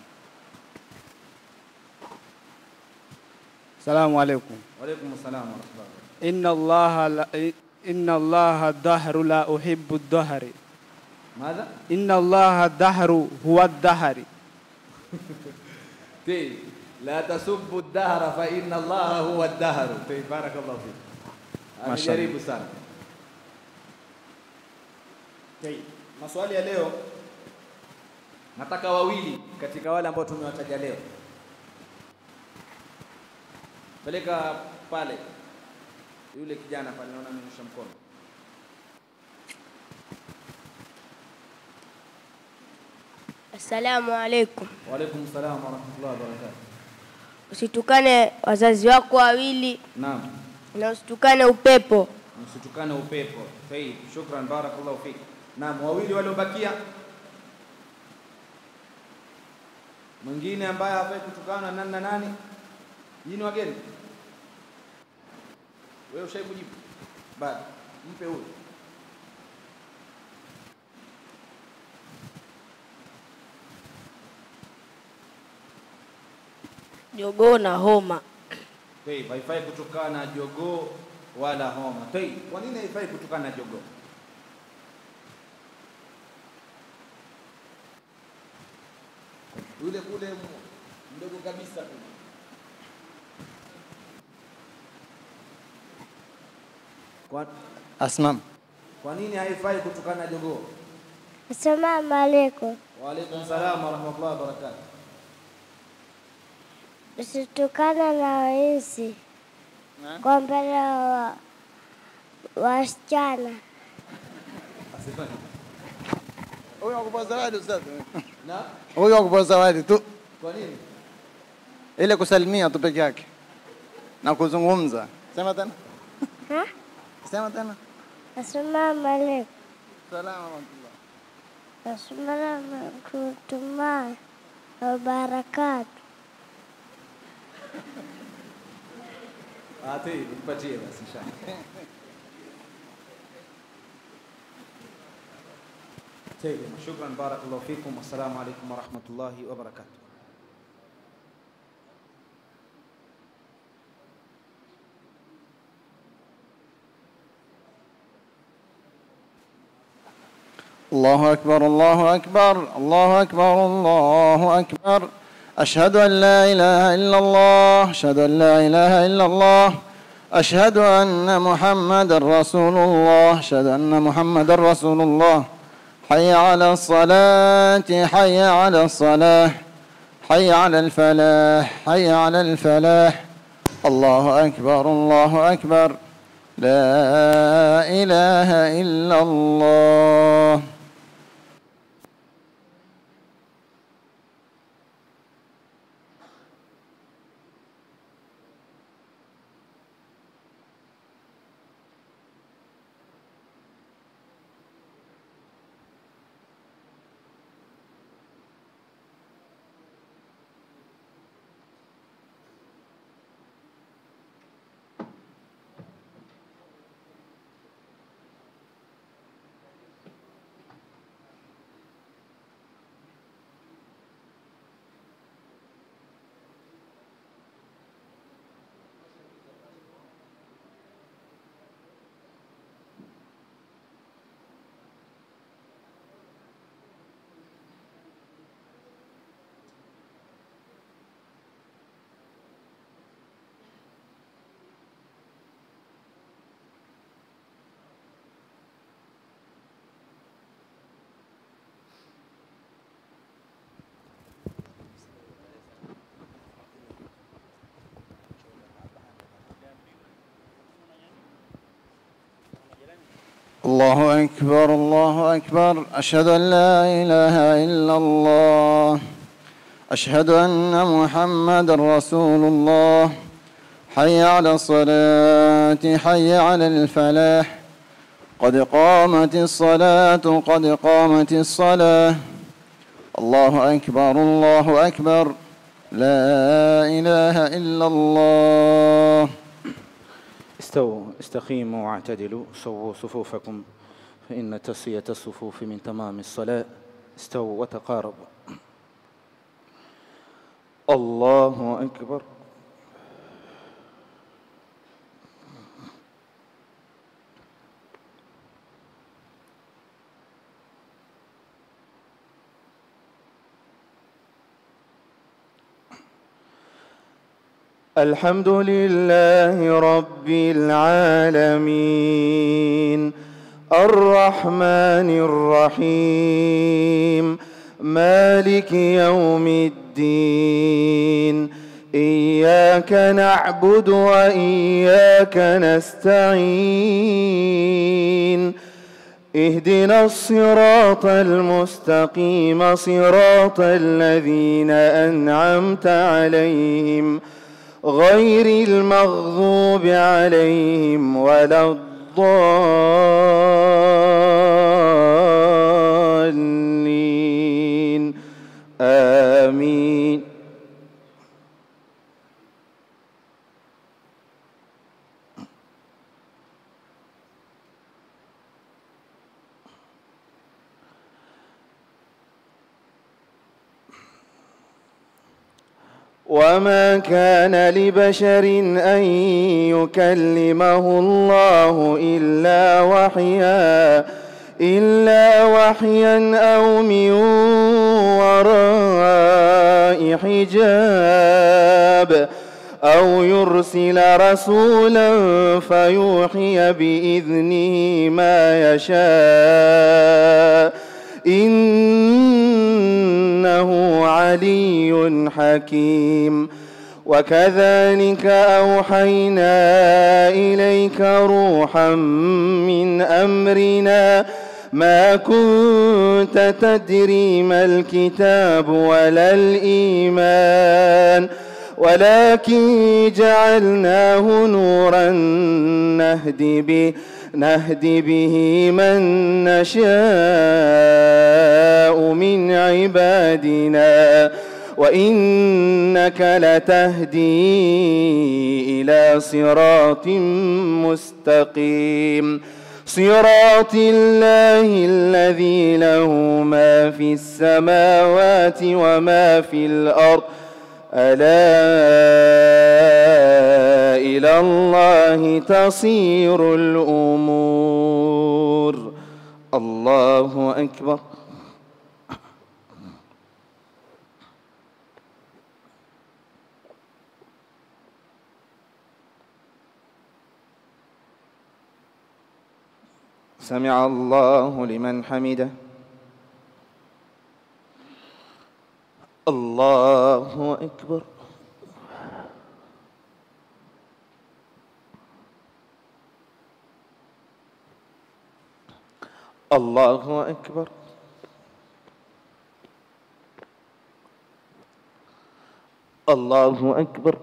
Speaker 6: السلام عليكم
Speaker 1: Waalaikum salam wa rahmatullah.
Speaker 6: إن الله لا إن الله الدهر لا أحب الدهر
Speaker 1: Madha?
Speaker 6: إن الله الدهر هو الدهر
Speaker 1: طيب لا تسبوا الدهر فإن الله هو الدهر طيب بارك الله فيك
Speaker 2: ما شاء الله.
Speaker 1: Amejaribu sana. طيب maswali ya leo nataka wawili katika wale ambao tumewataja leo. Peleka pale yule kijana pale, naona amenyosha mkono.
Speaker 7: Assalamu alaikum.
Speaker 1: Waalaikum salam wa rahmatullahi wa barakatuh.
Speaker 7: Usitukane wazazi wako wawili
Speaker 1: Naam.
Speaker 7: na usitukane upepo.
Speaker 1: msitukane upepo. Tayib, shukran, barakallahu fik. Naam, wawili waliobakia, mwingine ambaye hafai kutukana nani na nani? Nyinyi ni wageni? Wewe ushai kujibu? Bado mpe huyu.
Speaker 7: Jogoo na homa.
Speaker 1: Tayib, haifai kutukana jogoo wala homa. Tayib, kwa nini haifai kutukana jogoo? Yule kule m- mdogo kabisa kule. Kwa,
Speaker 2: Asmam.
Speaker 1: kwa nini haifai kutukana jogoo?
Speaker 8: Assalamu alaikum.
Speaker 1: Wa alaikum salam wa rahmatullahi wa barakatuh.
Speaker 8: Usitukana na wezi kwa mbele wa wasichana.
Speaker 1: Asifanye.
Speaker 2: Huyo akupa zawadi ustaz.
Speaker 1: Na
Speaker 2: Huyo akupa zawadi tu.
Speaker 1: kwa nini?
Speaker 2: Ile kusalimia tu peke yake na kuzungumza. Sema tena.
Speaker 8: Ha?
Speaker 2: Sema tena.
Speaker 8: Assalamu alaikum.
Speaker 2: Salamu alaykum.
Speaker 8: Assalamu warahmatullahi wabarakatuh.
Speaker 1: Ah, tayib, nipatie basi inshallah. طيب شكرا بارك الله فيكم والسلام عليكم ورحمة الله وبركاته
Speaker 2: الله أكبر الله أكبر الله أكبر الله أكبر أشهد أن لا إله إلا الله أشهد أن لا إله إلا الله أشهد أن محمد رسول الله أشهد أن محمد رسول الله حي على الصلاة حي على الصلاة حي على الفلاح حي على الفلاح الله أكبر الله أكبر لا إله إلا الله الله أكبر الله أكبر أشهد أن لا إله إلا الله أشهد أن محمد رسول الله حي على الصلاة حي على الفلاح قد قامت الصلاة قد قامت الصلاة الله أكبر الله أكبر لا إله إلا الله
Speaker 1: استووا استقيموا واعتدلوا سووا صفوفكم فإن تسوية الصفوف من تمام الصلاة استووا وتقاربوا الله أكبر الحمد لله رب العالمين الرحمن الرحيم مالك يوم الدين إياك نعبد وإياك نستعين اهدنا الصراط المستقيم صراط الذين أنعمت عليهم غير المغضوب عليهم ولا الضالين آمين وما كان لبشر أن يكلمه الله إلا وحيا إلا وحيا أو من وراء حجاب أو يرسل رسولا فيوحي بإذنه ما يشاء إنه علي حكيم وكذلك أوحينا إليك روحا من أمرنا ما كنت تدري ما الكتاب ولا الإيمان ولكن جعلناه نورا نهدي به نهدي به من نشاء من عبادنا وإنك لتهدي إلى صراط مستقيم صراط الله الذي له ما في السماوات وما في الأرض ألا إلى الله تصير الأمور الله أكبر سمع الله لمن حمده الله أكبر الله أكبر الله أكبر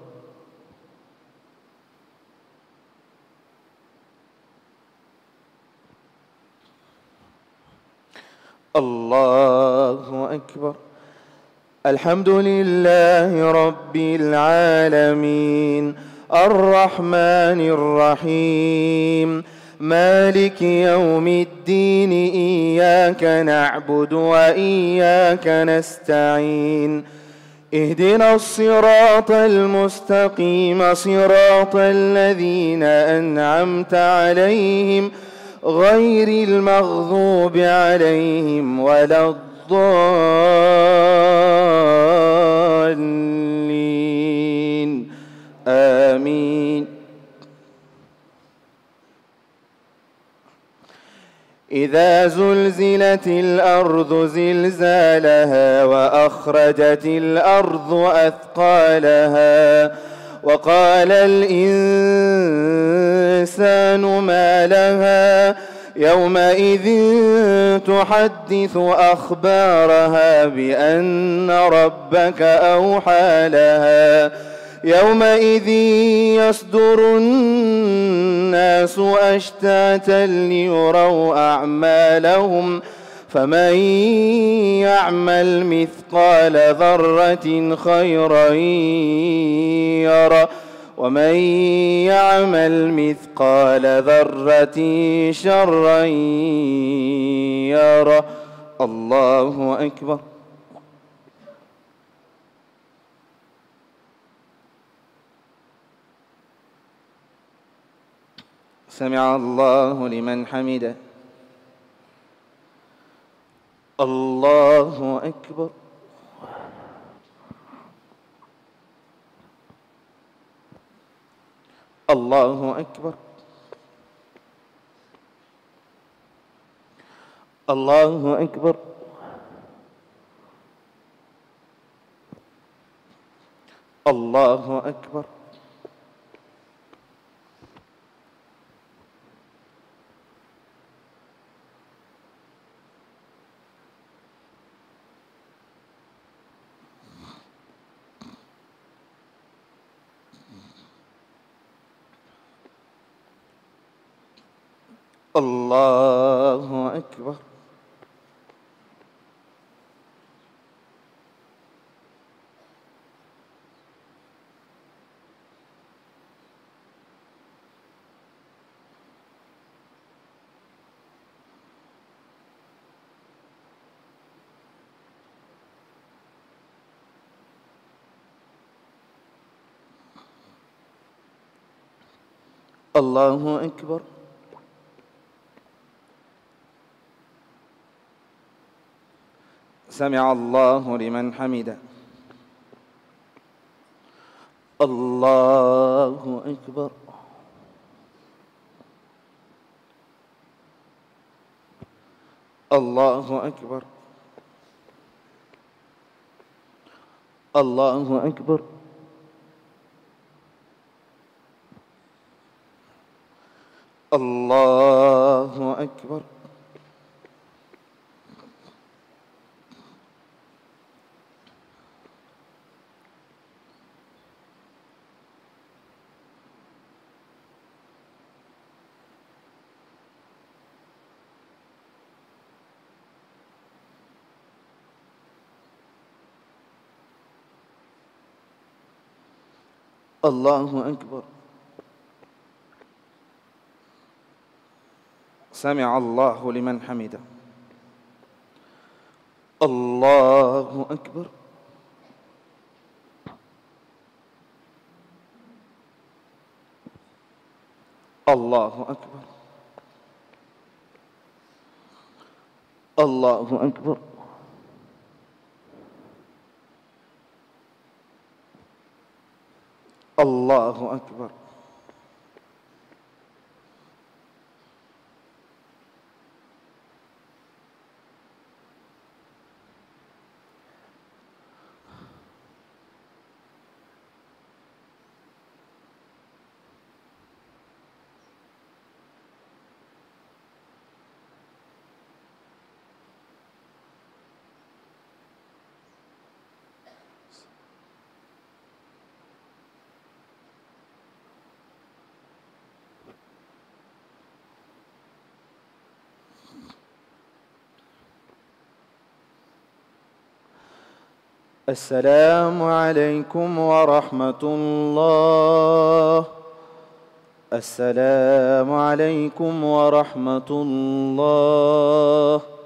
Speaker 1: الله أكبر الحمد لله رب العالمين الرحمن الرحيم مالك يوم الدين إياك نعبد وإياك نستعين اهدنا الصراط المستقيم صراط الذين أنعمت عليهم غير المغضوب عليهم ولا الضالين آمين إذا زلزلت الأرض زلزالها وأخرجت الأرض أثقالها وقال الإنسان ما لها يومئذ تحدث أخبارها بأن ربك أوحى لها يومئذ يصدر الناس أشتاتا ليروا أعمالهم فمن يعمل مثقال ذرة خيرا يره ومن يعمل مثقال ذرة شرا يره الله أكبر سمع الله لمن حمده الله أكبر الله أكبر الله أكبر الله أكبر الله أكبر الله أكبر سمع الله لمن حمده الله أكبر الله أكبر الله أكبر الله أكبر الله أكبر سمع الله لمن حمده الله أكبر الله أكبر الله أكبر الله أكبر السلام عليكم ورحمة الله السلام عليكم ورحمة الله